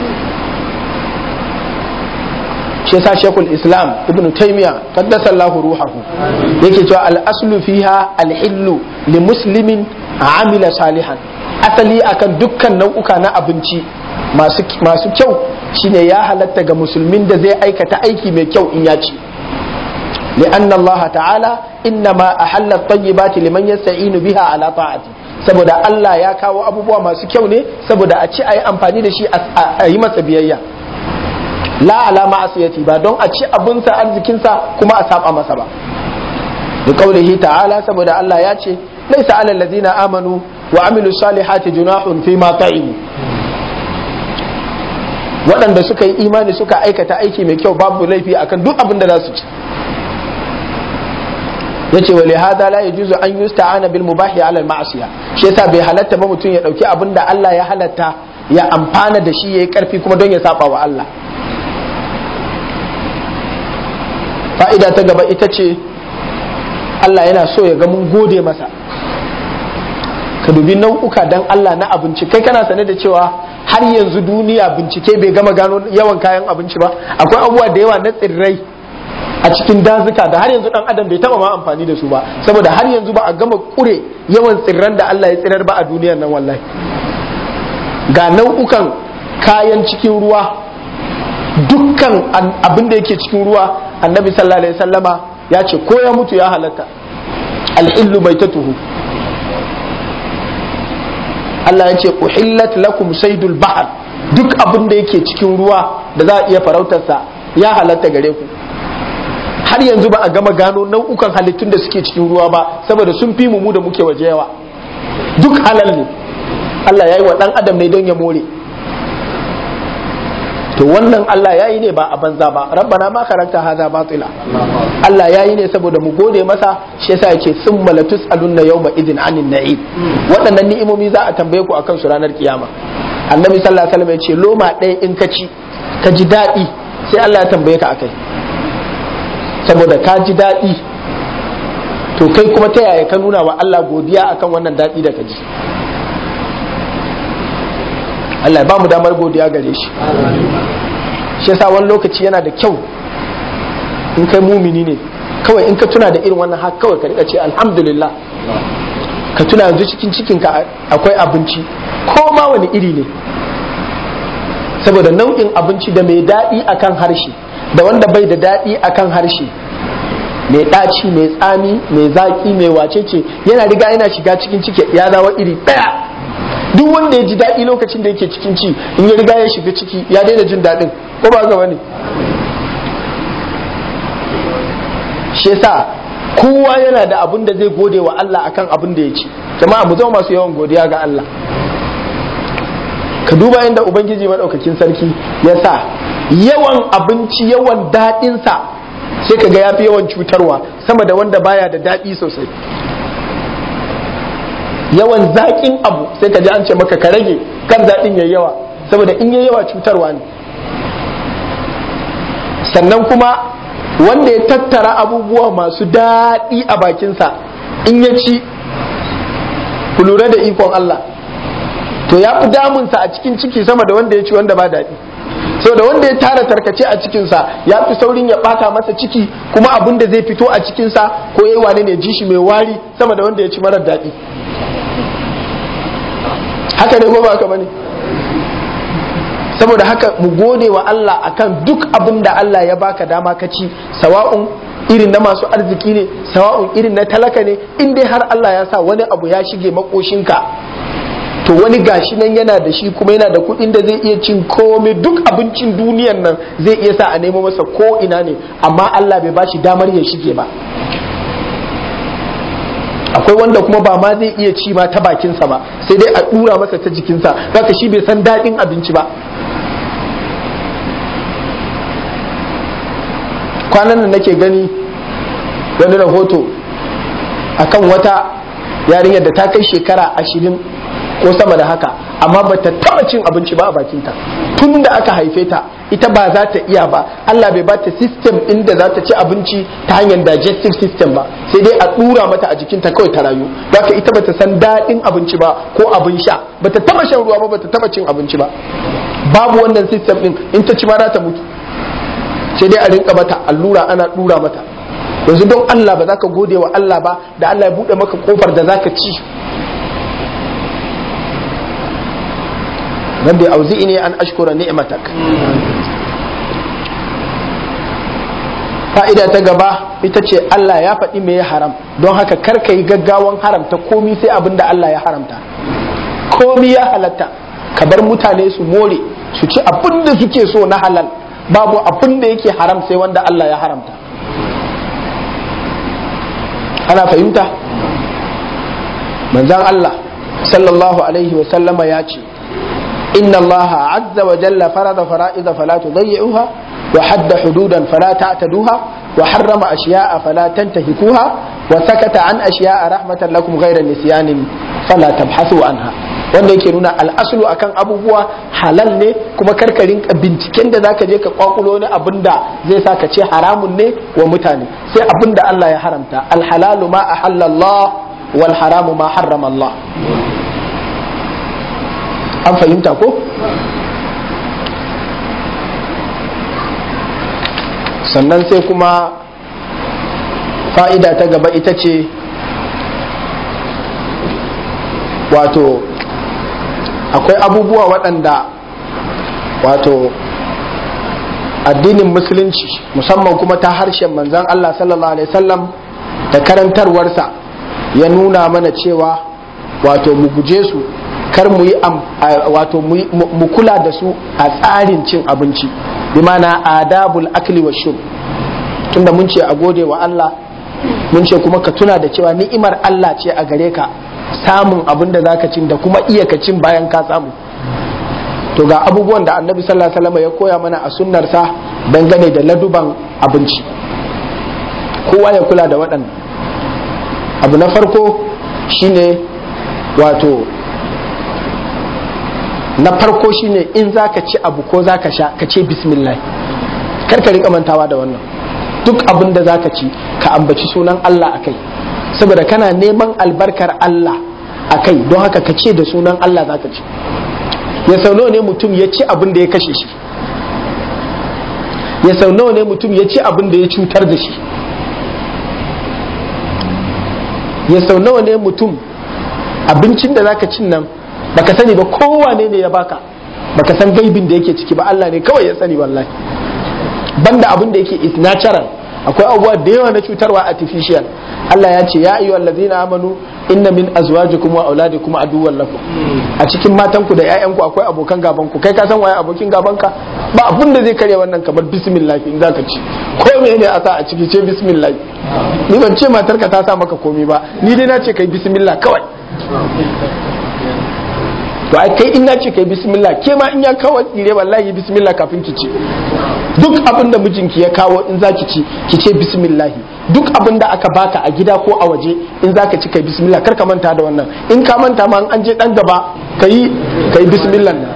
shi yasa shekul islam ibn taymiya qaddasa Allah ruhahu yake cewa al aslu fiha al hillu li muslimin amila salihan asali akan dukkan nau'uka na abinci masu kyau shine ya halatta ga musulmin da zai aikata aiki mai kyau in ya ci لأن الله تعالى إنما أحل الطيبات لمن يستعين بها على طاعته saboda Allah ya kawo abubuwa masu kyau ne saboda a ci a yi amfani da shi a yi masa biyayya la ala ma'asiyati ba don a ci abinsa arzikinsa kuma a saba masa ba da kaulihi ta'ala saboda Allah ya ce laisa ala allazina amanu wa amilu salihati junahun fi ma ta'imu waɗanda suka yi imani suka aikata aiki mai kyau babu laifi akan duk abin da za su ci yace wa lihada la yajuzu an yusta'ana bil mubahi ala al ma'siya shi yasa bai halatta ba mutum ya dauki abin da Allah ya halatta ya amfana da shi yayi karfi kuma don ya saba wa Allah fa'ida ta gaba ita ce Allah yana so ya ga mun gode masa ka dubi nau'uka dan Allah na abinci kai kana sane da cewa har yanzu duniya bincike bai gama gano yawan kayan abinci ba akwai abubuwa da yawa na tsirrai a cikin dazuka da har yanzu dan adam bai taba ma amfani da su ba saboda har yanzu ba a gama kure yawan tsirran da Allah ya tsirar ba a duniyar nan wallahi ga nau'ukan kayan cikin ruwa dukkan abin da yake cikin ruwa annabi sallallahu alaihi wasallama ya ce ko ya mutu ya halatta al'illu mai tuhu Allah ya ce uhillat lakum saydul bahar duk abin da yake cikin ruwa da za a iya farautarsa ya halatta gare ku har yanzu ba a gama gano nau'ukan halittun da suke cikin ruwa ba saboda sun fi mu da muke waje yawa duk halal ne Allah ya yi wa ɗan adam ne don ya more to wannan Allah ya yi ne ba a banza ba rabbana ma karanta haza batila Allah ya yi ne saboda mu gode masa shi yasa yake sun malatus alunna yawma idin anin na'im waɗannan ni'imomi za a tambaye ku akan su ranar kiyama annabi sallallahu alaihi wasallam ya ce loma ɗaya in ka ci ka ji daɗi sai Allah ya tambaye ka akai saboda ka ji daɗi to kai kuma ta yaya ka nuna wa Allah godiya akan wannan daɗi da ka ji Allah ya ba mu damar godiya gare shi shi yasa wani lokaci yana da kyau in kai mumini ne kawai in ka tuna da irin wannan haka kawai ka rika ce alhamdulillah ka tuna yanzu cikin cikinka akwai abinci ko ma wani iri ne saboda nau'in abinci da mai daɗi akan harshe da wanda bai da daɗi akan harshe mai ɗaci mai tsami mai zaƙi mai wacece yana riga yana shiga cikin ciki ya zawa iri ɗaya duk wanda ya ji daɗi lokacin da yake cikin ci in ya riga ya shiga ciki ya daina jin daɗin ko ba gaba ne shi yasa kowa yana da abin da zai gode wa Allah akan abin da ya ci jama'a mu zama masu yawan godiya ga Allah ka duba inda ubangiji maɗaukakin sarki ya sa yawan abinci yawan daɗinsa sai ka ga ya fi yawan cutarwa sama da wanda baya da daɗi sosai yawan zaƙin abu sai ka ji an ce maka ka rage kan zaƙin yayi yawa saboda in yayi yawa cutarwa ne sannan kuma wanda ya tattara abubuwa masu daɗi a bakinsa in ya ci ku lura da ikon Allah to ya fi damunsa a cikin ciki sama da wanda ya ci wanda ba daɗi saboda wanda ya tara tarkace a cikinsa ya fi saurin ya ɓata masa ciki kuma abin da zai fito a cikinsa ko yayi wane ne ji shi mai wari sama da wanda ya ci marar daɗi haka ne ko ba haka bane saboda haka mu gode wa Allah akan duk abin da Allah ya baka dama ka ci sawa'un irin na masu arziki ne sawa'un irin na talaka ne in dai har Allah ya sa wani abu ya shige makoshinka to wani gashi nan yana da shi kuma yana da kuɗin da zai iya cin komai duk abincin duniyan nan zai iya sa a nemo masa ko ina ne amma Allah bai bashi damar ya shige ba akwai wanda kuma ba ma zai iya ci ma ta bakinsa ba sai dai a dura masa ta jikinsa haka shi bai san daɗin abinci ba kwanan nan nake gani wani rahoto akan wata yarinyar da ta kai shekara ashirin ko sama da haka amma ba ta taba cin abinci ba a bakinta tun da aka haife ta ita ba za ta iya ba Allah bai bata system inda za ta ci abinci ta hanyar digestive system ba sai dai a dura mata a jikinta kawai ta rayu haka ita bata san daɗin abinci ba ko abin sha bata taba shan ruwa ba bata taba cin abinci ba babu wannan system din in ta ci ma za ta mutu sai dai a rinka mata allura ana dura mata yanzu don Allah ba za ka gode wa Allah ba da Allah ya buɗe maka kofar da za ka ci rabbi auzi'ni an ashkura ni'matak fa'ida ta gaba ita ce Allah ya faɗi me ya haram don haka kar ka yi gaggawan haramta komi sai abin da Allah ya haramta komi ya halatta ka bar mutane su more su ci abin da suke so na halal babu abin da yake haram sai wanda Allah ya haramta ana fahimta manzan Allah sallallahu alaihi wa sallama ya ce إن الله عز وجل فرض فرائض فلا تضيعوها وحد حدودا فلا تعتدوها وحرم أشياء فلا تنتهكوها وسكت عن أشياء رحمة لكم غير نسيان فلا تبحثوا عنها wanda yake nuna al'asulu akan abubuwa halal ne kuma karkarin binciken da zaka je ka kwakulo ne abinda zai sa ka ce haramun ne wa mutane sai abinda Allah ya haramta alhalalu ma ahallallah wal haramu ma harrama Allah an fahimta ko sannan sai kuma fa'ida ta gaba ita ce wato akwai abubuwa waɗanda wato addinin musulunci musamman kuma ta harshen manzan Allah sallallahu alaihi wasallam da karantarwarsa ya nuna mana cewa wato mu guje su kar mu yi wato mu kula da su a tsarin cin abinci bi mana adabul akli wa shurb tunda mun ce a gode wa Allah mun ce kuma ka tuna da cewa ni'imar Allah ce a gare ka samun abin da zaka cin da kuma iya ka cin bayan ka samu to ga abubuwan da annabi sallallahu alaihi wasallam ya koya mana a sunnarsa dangane da laduban abinci kowa ya kula da waɗannan abu na farko shine wato na farko shine in zaka ci abu ko zaka sha ka ce bismillah kar ka rika mantawa da wannan duk abin da zaka ci ka ambaci sunan Allah akai saboda kana neman albarkar Allah akai don haka ka ce da sunan Allah zaka ci ya sau nawa ne mutum ya ci abin da ya kashe shi ya sau nawa ne mutum ya ci abin da ya cutar da shi ya sau nawa ne mutum abincin da zaka cin nan baka sani ba kowane ne ya baka baka san gaibin da yake ciki ba Allah ne kawai ya sani wallahi banda abin da yake is natural akwai abubuwa da yawa na cutarwa artificial Allah ya ce ya ayyuhal ladzina amanu inna min azwajikum wa auladikum aduwwan lakum a cikin matanku da ƴaƴanku akwai abokan gaban ku kai ka san waye abokin gaban ka ba abin da zai karya wannan kamar bismillah in zaka ci ko me ne a sa a ciki ce bismillah ni ban ce matarka ta sa maka komai ba ni dai na ce kai bismillah kawai to ai kai in na ce kai bismillah ke ma in ya kawo tsire wallahi bismillah kafin ki ci duk abin da mijinki ya kawo in zaki ci ki ce bismillah duk abin da aka baka a gida ko a waje in zaka ci kai bismillah kar ka manta da wannan in ka manta ma an je dan gaba kai kai bismillah nan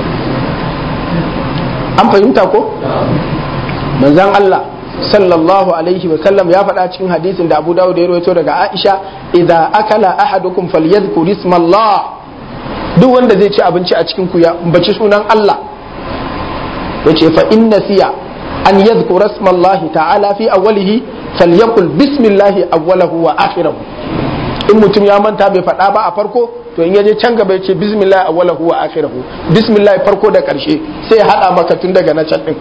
an fahimta ko manzon Allah sallallahu alaihi wa sallam ya faɗa cikin hadisin da Abu Dawud ya rawaito daga Aisha idza akala ahadukum falyadhkur ismallah duk wanda zai ci abinci a cikin ku ya baci sunan Allah yace fa inna siya an yadhkura ismallahi ta'ala fi awwalihi falyaqul bismillahi awwalahu wa akhirahu in mutum ya manta bai faɗa ba a farko to in yaje can gaba yace bismillahi awwalahu wa akhirahu bismillahi farko da karshe sai ya hada maka tun daga na can din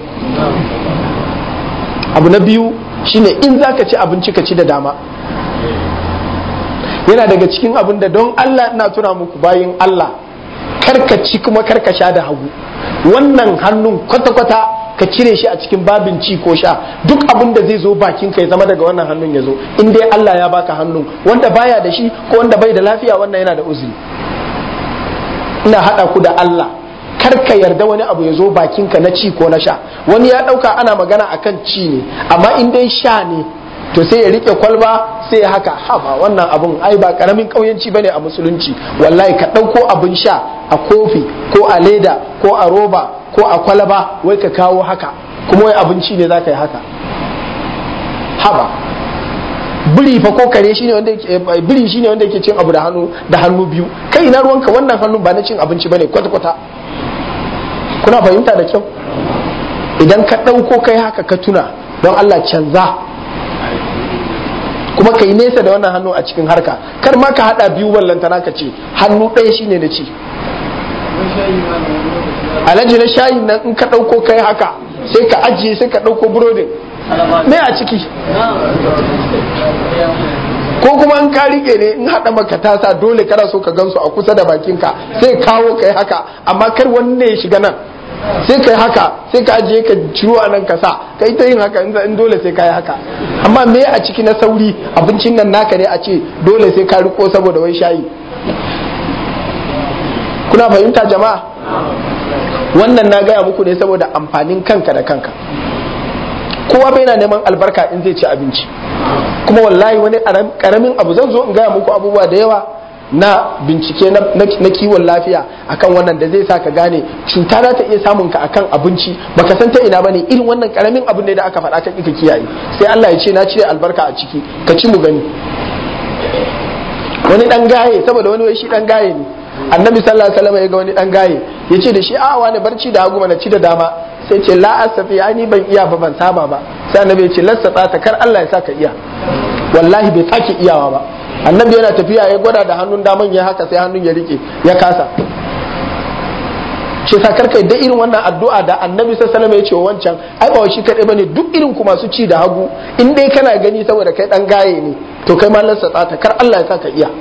abu na biyu shine in zaka ci abinci ka ci da dama yana daga cikin abin da don Allah ina tuna muku bayin Allah karkaci kuma karkasha da hagu wannan hannun kwata-kwata ka cire shi a cikin babin ci ko sha duk abin da zai zo bakin ka ya zama daga wannan hannun ya zo in dai Allah ya baka hannun wanda baya da shi ko wanda bai da lafiya wannan yana da uzuri ina hada ku da Allah kar ka yarda wani abu ya zo bakin ka na ci ko na sha wani ya dauka ana magana akan ci ne amma in dai sha ne to sai ya rike kwalba sai ya haka haba wannan abun ai ba karamin kauyanci bane a musulunci wallahi ka ɗauko abin sha a kofi ko a leda ko a roba ko a kwalaba wai ka kawo haka kuma wai abinci ne za ka yi haka haba biri fa ko kare shine wanda yake biri shine wanda yake cin abu da hannu da hannu biyu kai ina ruwanka wannan hannun ba na cin abinci bane kwata kwata kuna fahimta da kyau idan ka ɗauko kai haka ka tuna don Allah canza kuma ka yi nesa da wannan hannu a cikin harka kar ma ka hada biyu ballantana ka ce hannu ɗaya shine na ci alhaji na shayi nan in ka ɗauko kai haka sai ka ajiye sai ka ɗauko burodin me a ciki ko kuma in ka rike ne in haɗa maka tasa dole kana so ka gansu a kusa da bakinka sai kawo kai haka amma kar wani ne ya shiga nan sai kai haka sai ka ajiye ka ciro a nan ka sa kai ta yin haka in dole sai ka yi haka amma me a ciki na sauri abincin nan naka ne a ce dole sai ka riko saboda wai shayi kuna fahimta jama'a wannan na gaya muku ne saboda amfanin kanka da kanka kowa bai na neman albarka in zai ci abinci kuma wallahi wani karamin abu zan zo in gaya muku abubuwa da yawa na bincike na kiwon lafiya akan wannan da zai sa ka gane cuta za ta iya samun ka akan abinci baka san ta ina bane irin wannan karamin abu ne da aka faɗa ka ka kiyaye sai Allah ya ce na cire albarka a ciki ka ci mu gani wani dan gaye saboda wani wai shi dan gaye ne annabi sallallahu alaihi wasallam ya ga wani dan gaye ya ce da shi a wani barci da hagu mana ci da dama sai ce la asafi ani ban iya ba ban saba ba sai annabi ya ce lassata ta kar Allah ya saka iya wallahi bai sake iyawa ba annabi yana tafiya ya gwada da hannun daman ya haka sai hannun ya rike ya kasa shi sa karka da irin wannan addu'a da annabi sallallahu alaihi ya ce wancan ai ba shi kadai bane duk irin ku masu ci da hagu in dai kana gani saboda kai dan gaye ne to kai ma lassa tsata kar Allah ya saka iya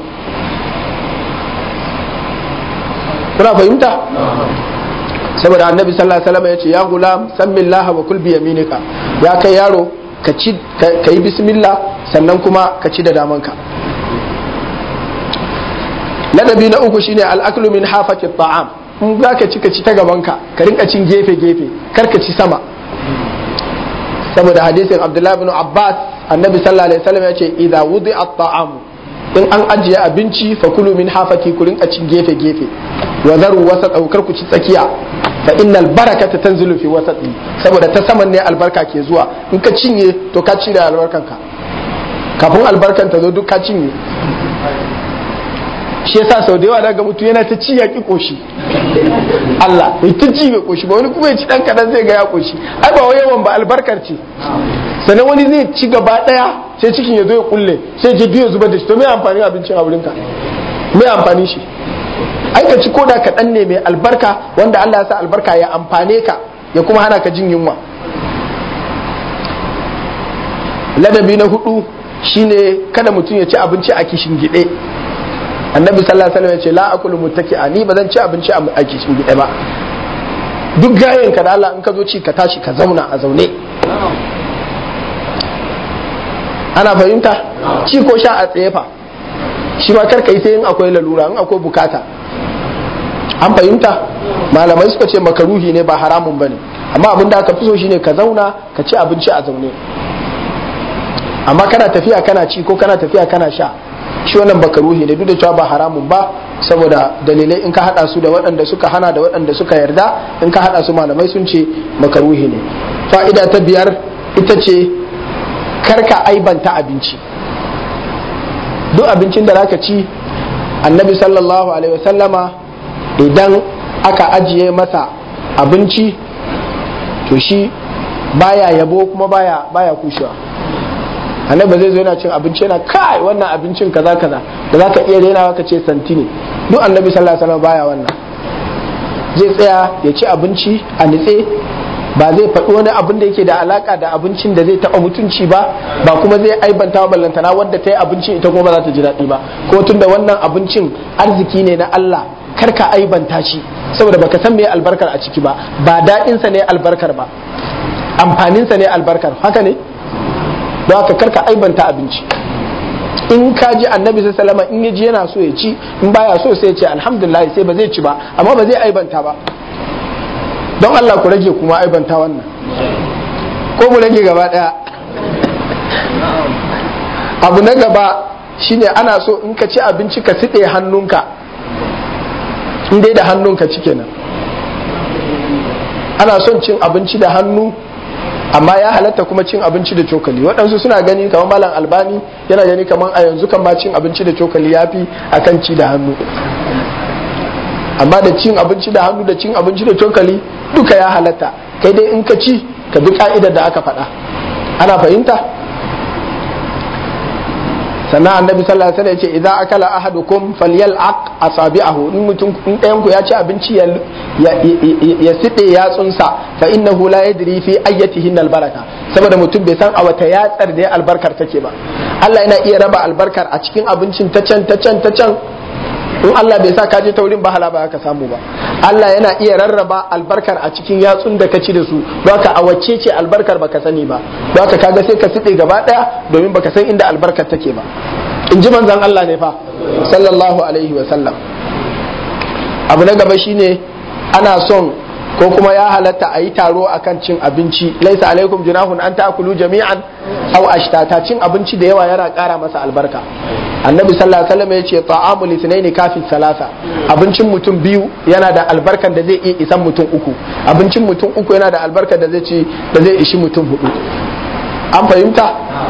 kuna fahimta saboda annabi sallallahu alaihi wasallam ya ce ya gulam sammillaha wa kul bi yaminika ya kai yaro ka ci ka yi bismillah sannan kuma ka ci da damanka ladabi na uku shine al-aklu min hafati ta'am in za ka ci ka ci ta gabanka ka rinka cin gefe gefe kar ka ci sama saboda hadisin abdullahi bin abbas annabi sallallahu alaihi wasallam ya ce idza wudi'a at-ta'am in an ajiye abinci fa kulu min hafati ku rinka cin gefe gefe wa zaru wasa daukar ku ci tsakiya fa innal barakata tanzilu fi wasati saboda ta saman ne albarka ke zuwa in ka cinye to ka ci da albarkanka kafin albarkan ta zo duk ka cinye shi yasa sau da yawa daga mutu yana ta ci ya ki koshi Allah ya ta ci bai koshi ba wani kuma ya ci dan kadan zai ga ya koshi ai ba wai yawan ba albarkar ce sannan wani zai ci gaba daya sai cikin ya zo ya kulle sai je biyo zubar da shi to me amfani abincin a wurinka me amfani shi ai ka ci koda kaɗan ne mai albarka wanda Allah ya sa albarka ya amfane ka ya kuma hana ka jin yunwa ladabi na hudu shine kada mutum ya ci abinci a kishin gide annabi sallallahu alaihi wasallam ya ce la akulu muttaki'a ni ba zan ci abinci a kishin gide ba duk gayen ka da Allah in ka zo ci ka tashi ka zauna a zaune ana fahimta ci ko sha a tsaye fa shi ma karka yi sai in akwai lalura in akwai bukata an fahimta malamai suka ce makaruhi ne ba haramun bane amma abin da aka fi so shine ka zauna ka ci abinci a zaune amma kana tafiya kana ci ko kana tafiya kana sha shi wannan makaruhi ne duk da cewa ba haramun ba saboda dalilai in ka hada su da waɗanda suka hana da waɗanda suka yarda in ka hada su malamai sun ce makaruhi ne fa'ida ta biyar ita ce karka aibanta abinci duk abincin da zaka ci annabi sallallahu alaihi wasallama idan aka ajiye masa abinci to shi baya yabo kuma baya baya kushewa annabi zai zo yana cin abinci yana kai wannan abincin kaza kaza da zaka iya renawa ka ce santi ne duk annabi sallallahu alaihi wasallam baya wannan zai tsaya ya ci abinci a nitse ba zai faɗi wani abin da yake da alaka da abincin da zai taɓa mutunci ba ba kuma zai aibanta wa ballantana wadda ta yi abincin ita kuma ba za ta ji daɗi ba ko tun da wannan abincin arziki ne na Allah kar ka aibanta shi saboda baka san me albarkar a ciki ba ba daɗinsa ne albarkar ba amfaninsa ne albarkar haka ne don haka kar ka aibanta abinci in ka ji annabi sallama in ya ji yana so ya ci in baya so sai ya ce alhamdulillah sai ba zai ci ba amma ba zai aibanta ba don Allah ku rage kuma aibanta wannan ko mu rage gaba daya abu na gaba shine ana so in ka ci abinci ka siɗe hannunka in dai da hannunka ci kenan ana son cin abinci da hannu amma ya halatta kuma cin abinci da cokali waɗansu suna gani kamar malam albani yana gani kamar a yanzu kan ma cin abinci da cokali ya fi akan ci da hannu amma da cin abinci da hannu da cin abinci da cokali duka ya halatta kai dai in ka ci ka bi ka'idar da aka faɗa ana fahimta sannan annabi sallallahu alaihi wasallam ya ce idza akala ahadukum falyal'aq asabi'ahu in mutum in ɗayan ku ya ci abinci ya ya side yatsunsa fa innahu la yadri fi ayyatihin albaraka saboda mutum bai san a wata yatsar da albarkar take ba Allah yana iya raba albarkar a cikin abincin ta can ta can ta can in Allah bai sa ka je taurin ba hala ba ka samu ba Allah yana iya rarraba albarkar a cikin yatsun da ka ci da su don ka a wacce ce albarkar baka sani ba don ka kaga sai ka side gaba daya domin baka san inda albarkar take ba in ji manzon Allah ne fa sallallahu alaihi wa sallam abu na gaba shine ana son ko kuma ya halatta a yi taro akan cin abinci laisa alaikum junahun an ta'kulu jami'an aw ashtata cin abinci da yawa yana ƙara masa albarka annabi sallallahu alaihi wasallam yace ta'amul ithnaini kafi salasa abincin mutum biyu yana da albarkan da zai iya isan mutum uku abincin mutum uku yana da albarkan da zai ci da zai ishi mutum hudu an fahimta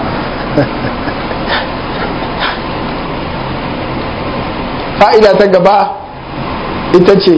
fa'ida ta gaba ita ce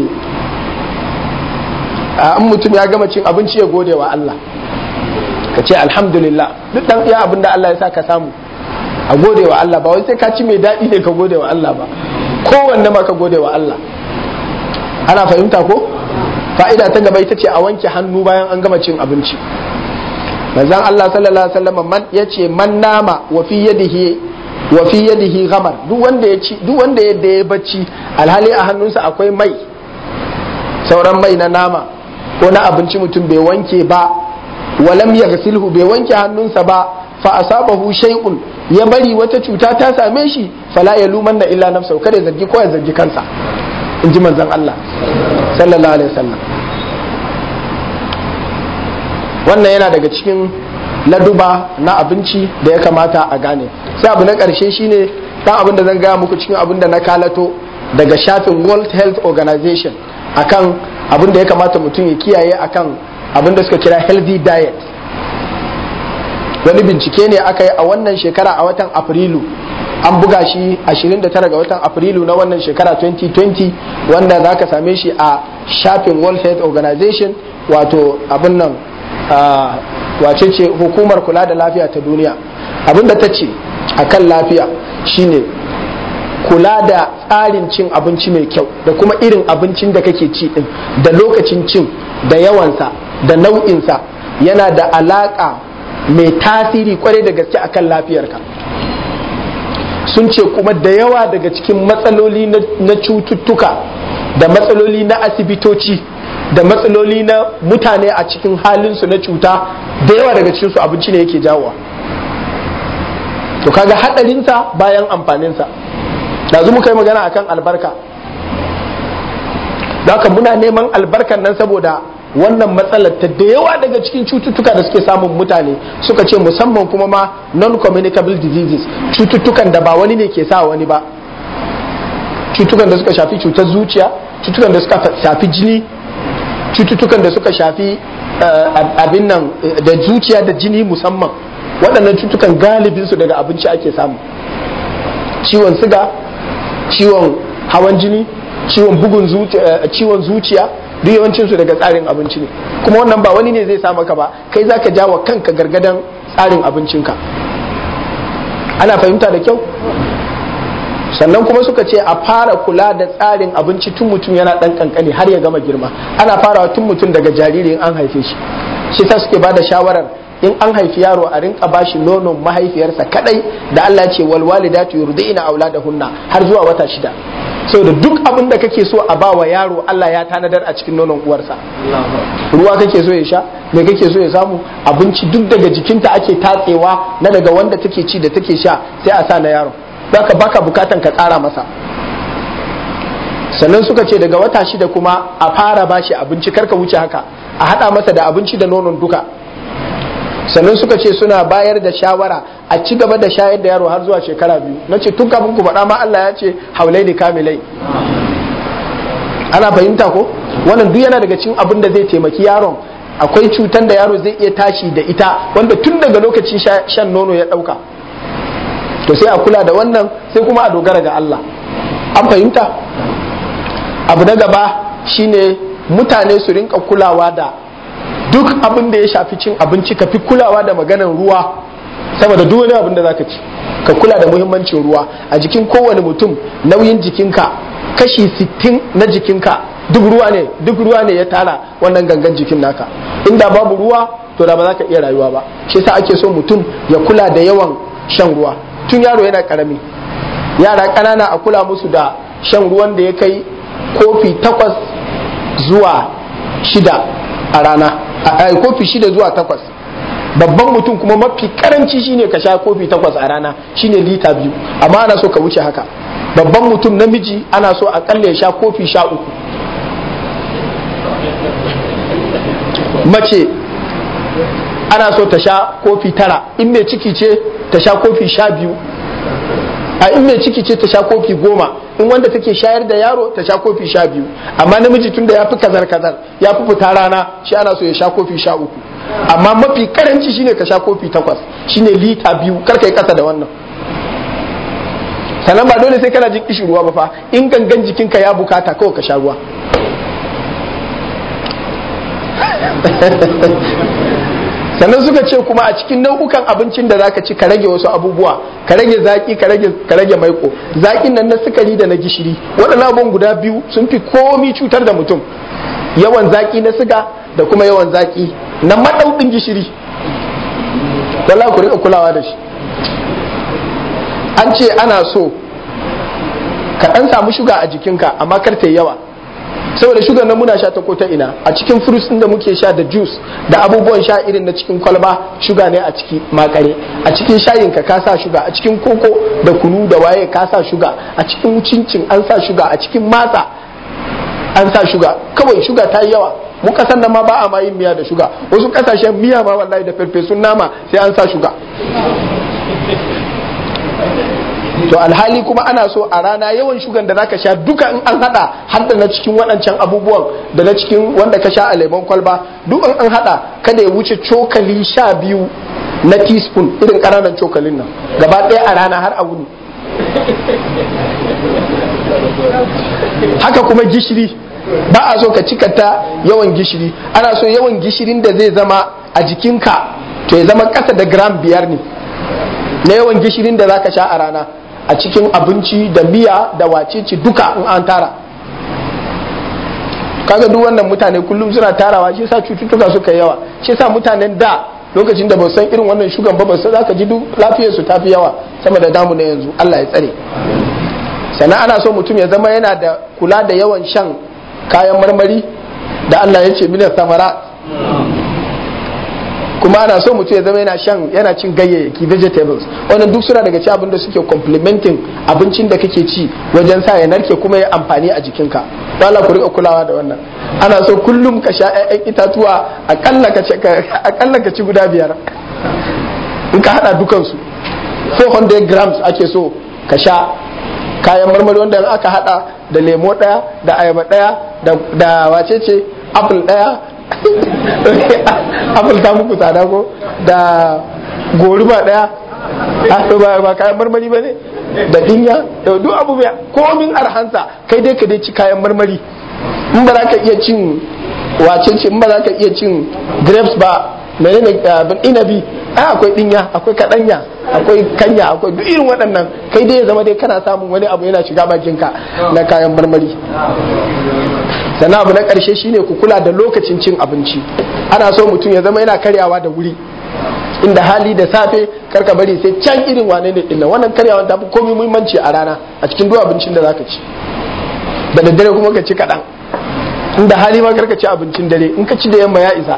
in mutum ya gama cin abinci ya gode wa Allah ka ce alhamdulillah duk dan iya abin da Allah ya sa ka samu a gode wa Allah ba wai sai ka ci mai daɗi ne ka gode wa Allah ba kowanne ma ka gode wa Allah ana fahimta ko fa'ida ta gaba ita ce a wanke hannu bayan an gama cin abinci manzon Allah sallallahu alaihi wasallam man yace man nama wa fi yadihi wa fi yadihi ghamar duk wanda ya ci duk wanda yadda ya bacci alhali a hannunsa akwai mai sauran mai na nama ko na abinci mutum bai wanke ba walam yaghsilhu bai wanke hannunsa ba fa asabahu shay'un ya bari wata cuta ta same shi fala yalumanna illa nafsahu kada ya zargi ko ya zargi kansa in ji manzon Allah sallallahu alaihi wasallam wannan yana daga cikin laduba na abinci da ya kamata a gane sai abu na ƙarshe shine dan abin da zan gaya muku cikin abin da na kalato daga shafin World Health Organization akan abin da ya kamata mutum ya kiyaye akan abin da suka kira healthy diet wani bincike ne aka yi a wannan shekara a watan afrilu an buga shi 29 ga watan afrilu na wannan shekara 2020 wanda za ka same shi a shafin world health organization wato abin nan wace ce hukumar kula da lafiya ta duniya abin da ta ce a kan lafiya shine kula da tsarin cin abinci mai kyau da kuma irin abincin da kake ci din da lokacin cin da yawansa da nau'insa yana da alaƙa mai tasiri kwarai da gaske akan lafiyarka sun ce kuma da yawa daga cikin matsaloli na cututtuka da matsaloli na asibitoci da matsaloli na mutane a cikin halinsu na cuta da yawa daga cikinsu abinci ne yake jawowa to kaga hadarinsa bayan amfaninsa yanzu muka yi magana akan albarka haka muna neman albarkan nan saboda wannan matsalar ta da yawa daga cikin cututtuka da suke samun mutane suka ce musamman kuma ma non-communicable diseases cututtukan da ba wani ne ke sa wani ba cututtukan da suka shafi cutar zuciya cututtukan da suka shafi jini cututtukan da suka shafi abin nan da zuciya da jini musamman waɗannan cututtukan galibinsu daga abinci ake samu ciwon siga ciwon hawan jini ciwon bugun ciwon zuciya duk yawancin su daga tsarin abinci ne kuma wannan ba wani ne zai sa maka ba kai zaka ja wa kanka gargadan tsarin abincinka ana fahimta da kyau sannan kuma suka ce a fara kula da tsarin abinci tun mutum yana dan kankani har ya gama girma ana farawa tun mutum daga jariri in an haife shi shi ta suke bada shawarar in an haifi yaro a rinka bashi nonon mahaifiyarsa kadai da Allah ce wal walidatu yurdi'na auladahunna har zuwa wata shida saboda duk abin da kake so a ba wa yaro Allah ya tanadar a cikin nonon uwarsa ruwa kake so ya sha me kake so ya samu abinci duk daga jikinta ake tatsewa na daga wanda take ci da take sha sai a sa na yaro baka baka bukatan ka tsara masa sannan suka ce daga wata shida kuma a fara bashi abinci karka wuce haka a hada masa da abinci da nonon duka sannan suka ce suna bayar da shawara a ci gaba da shayar da yaro har zuwa shekara biyu na ce tun kafin ku faɗa ma Allah ya ce haulai da kamilai ana fahimta ko wannan duk yana daga cikin abin da zai taimaki yaron akwai cutan da yaro zai iya tashi da ita wanda tun daga lokacin shan nono ya ɗauka to sai a kula da wannan sai kuma a dogara ga Allah an fahimta abu na gaba shine mutane su rinka kulawa da duk abin da ya shafi cin abinci ka fi kulawa da maganar ruwa saboda duk wani abin da zaka ci ka kula da muhimmancin ruwa a jikin kowane mutum nauyin jikinka kashi 60 na jikinka duk ruwa ne duk ruwa ne ya tara wannan gangan jikin naka inda babu ruwa to da ba za ka iya rayuwa ba shi yasa ake so mutum ya kula da yawan shan ruwa tun yaro yana karami yara ƙanana a kula musu da shan ruwan da ya kai kofi takwas zuwa shida a rana a kofi shida zuwa takwas babban mutum kuma mafi karanci shine ka sha kofi takwas a rana shine lita biyu amma ana so ka wuce haka babban mutum namiji ana so akalla ya sha kofi sha uku mace ana so ta sha kofi tara in mai ciki ce ta sha kofi sha biyu a in mai ciki ce ta sha kofi goma in wanda take shayar da yaro ta sha kofi sha biyu amma namiji tunda ya fi kazar kazar ya fi fita rana shi ana so ya sha kofi sha uku amma mafi karanci shine ka sha kofi takwas shine lita biyu kar ka yi kasa da wannan sannan ba dole sai kana jin kishin ruwa ba fa in gangan jikinka ya bukata kawai ka sha ruwa sannan suka ce kuma a cikin nau'ukan abincin da zaka ci ka rage wasu abubuwa ka rage zaki ka rage ka rage maiko zakin nan na sukari da na gishiri waɗannan abubuwan guda biyu sun fi komi cutar da mutum yawan zaki na siga da kuma yawan zaki na maɗauɗin gishiri wallahi ku rika kulawa da shi an ce ana so ka ɗan samu shuga a jikinka amma kar ta yawa saboda shugar nan muna sha ta ko ta ina a cikin fruits din da muke sha da juice da abubuwan sha irin na cikin kwalba shuga ne a ciki makare a cikin shayin ka ka sa shuga a cikin koko da kunu da waye ka sa shuga a cikin cincin an sa shuga a cikin matsa an sa shuga kawai shuga ta yi yawa mu kasan nan ma ba a ma yin miya da shuga wasu kasashen miya ma wallahi da farfesun nama sai an sa shuga to alhali kuma ana so a rana yawan shugan da zaka sha duka in an hada har da na cikin waɗancan abubuwan da na cikin wanda ka sha a lemon kwalba duk in an hada kada ya wuce cokali sha biyu na teaspoon irin ƙananan cokalin nan gaba ɗaya a rana har a wuni haka kuma gishiri ba a so ka cikata yawan gishiri ana so yawan gishirin da zai zama a jikinka to ya zama ƙasa da gram biyar ne na yawan gishirin da zaka sha a rana a cikin abinci da miya da wacece duka in an tara kaga duk wannan mutane kullum suna tarawa shi yasa cututtuka suka yawa shi yasa mutanen da lokacin da ba san irin wannan shugan ba ba san zaka ji duk lafiyar su tafi yawa sama da damu na yanzu Allah ya tsare sannan ana so mutum ya zama yana da kula da yawan shan kayan marmari da Allah ya ce minas samara kuma ana so mutum ya zama yana shan yana cin ganyayyaki vegetables wannan duk suna daga ci abin da suke complementing abincin da kake ci wajen sa ya narke kuma ya amfani a jikinka dole ku rika kulawa da wannan ana so kullum ka sha ƴaƴan itatuwa akalla ka ci akalla ka ci guda biyar in ka hada dukan su 400 grams ake so ka sha kayan marmari wanda aka hada da lemo daya da ayaba daya da wacece apple daya apple ta muku tsada ko da goruba daya ba ba kayan marmari ba ne da dinya da duk abu mai komin arhansa kai dai ka dai ci kayan marmari in ba za ka iya cin wacece in ba za ka iya cin grapes ba menene abin inabi ai akwai dinya akwai kadanya akwai kanya akwai duk irin waɗannan kai dai ya zama dai kana samun wani abu yana shiga bakinka na kayan marmari sannan abu na ƙarshe shine ku kula da lokacin cin abinci ana so mutum ya zama yana karyawa da wuri inda hali da safe karka bari sai can irin wane ne dinnan wannan karyawa ta fi komai muhimmanci a rana a cikin duk abincin da zaka ci da daddare kuma ka ci kaɗan inda hali ma karka ci abincin dare in ka ci da yamma ya isa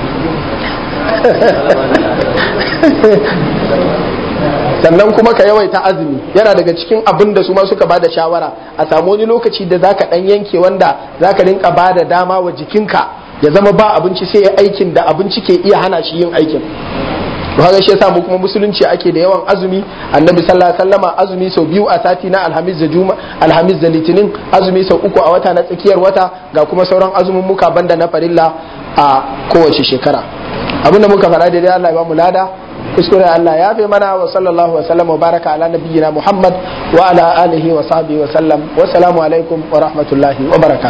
sannan kuma ka yawaita azumi yana daga cikin abin da su ma suka bada shawara a samu wani lokaci da zaka dan yanke wanda zaka rinka bada dama wa jikinka ya zama ba abinci sai ya aikin da abinci ke iya hana shi yin aikin to haka shi yasa mu kuma musulunci ake da yawan azumi annabi sallallahu alaihi wasallama azumi sau biyu a sati na alhamis da juma alhamis da litinin azumi sau uku a wata na tsakiyar wata ga kuma sauran azumin muka banda na farilla a kowace shekara abinda muka faɗa daidai Allah ya ba mu lada kuskure Allah ya fi mana wa sallallahu wa sallam wa baraka ala nabiyyina Muhammad wa ala alihi wa sahbihi wa sallam wa salamu alaikum wa rahmatullahi wa barakatuh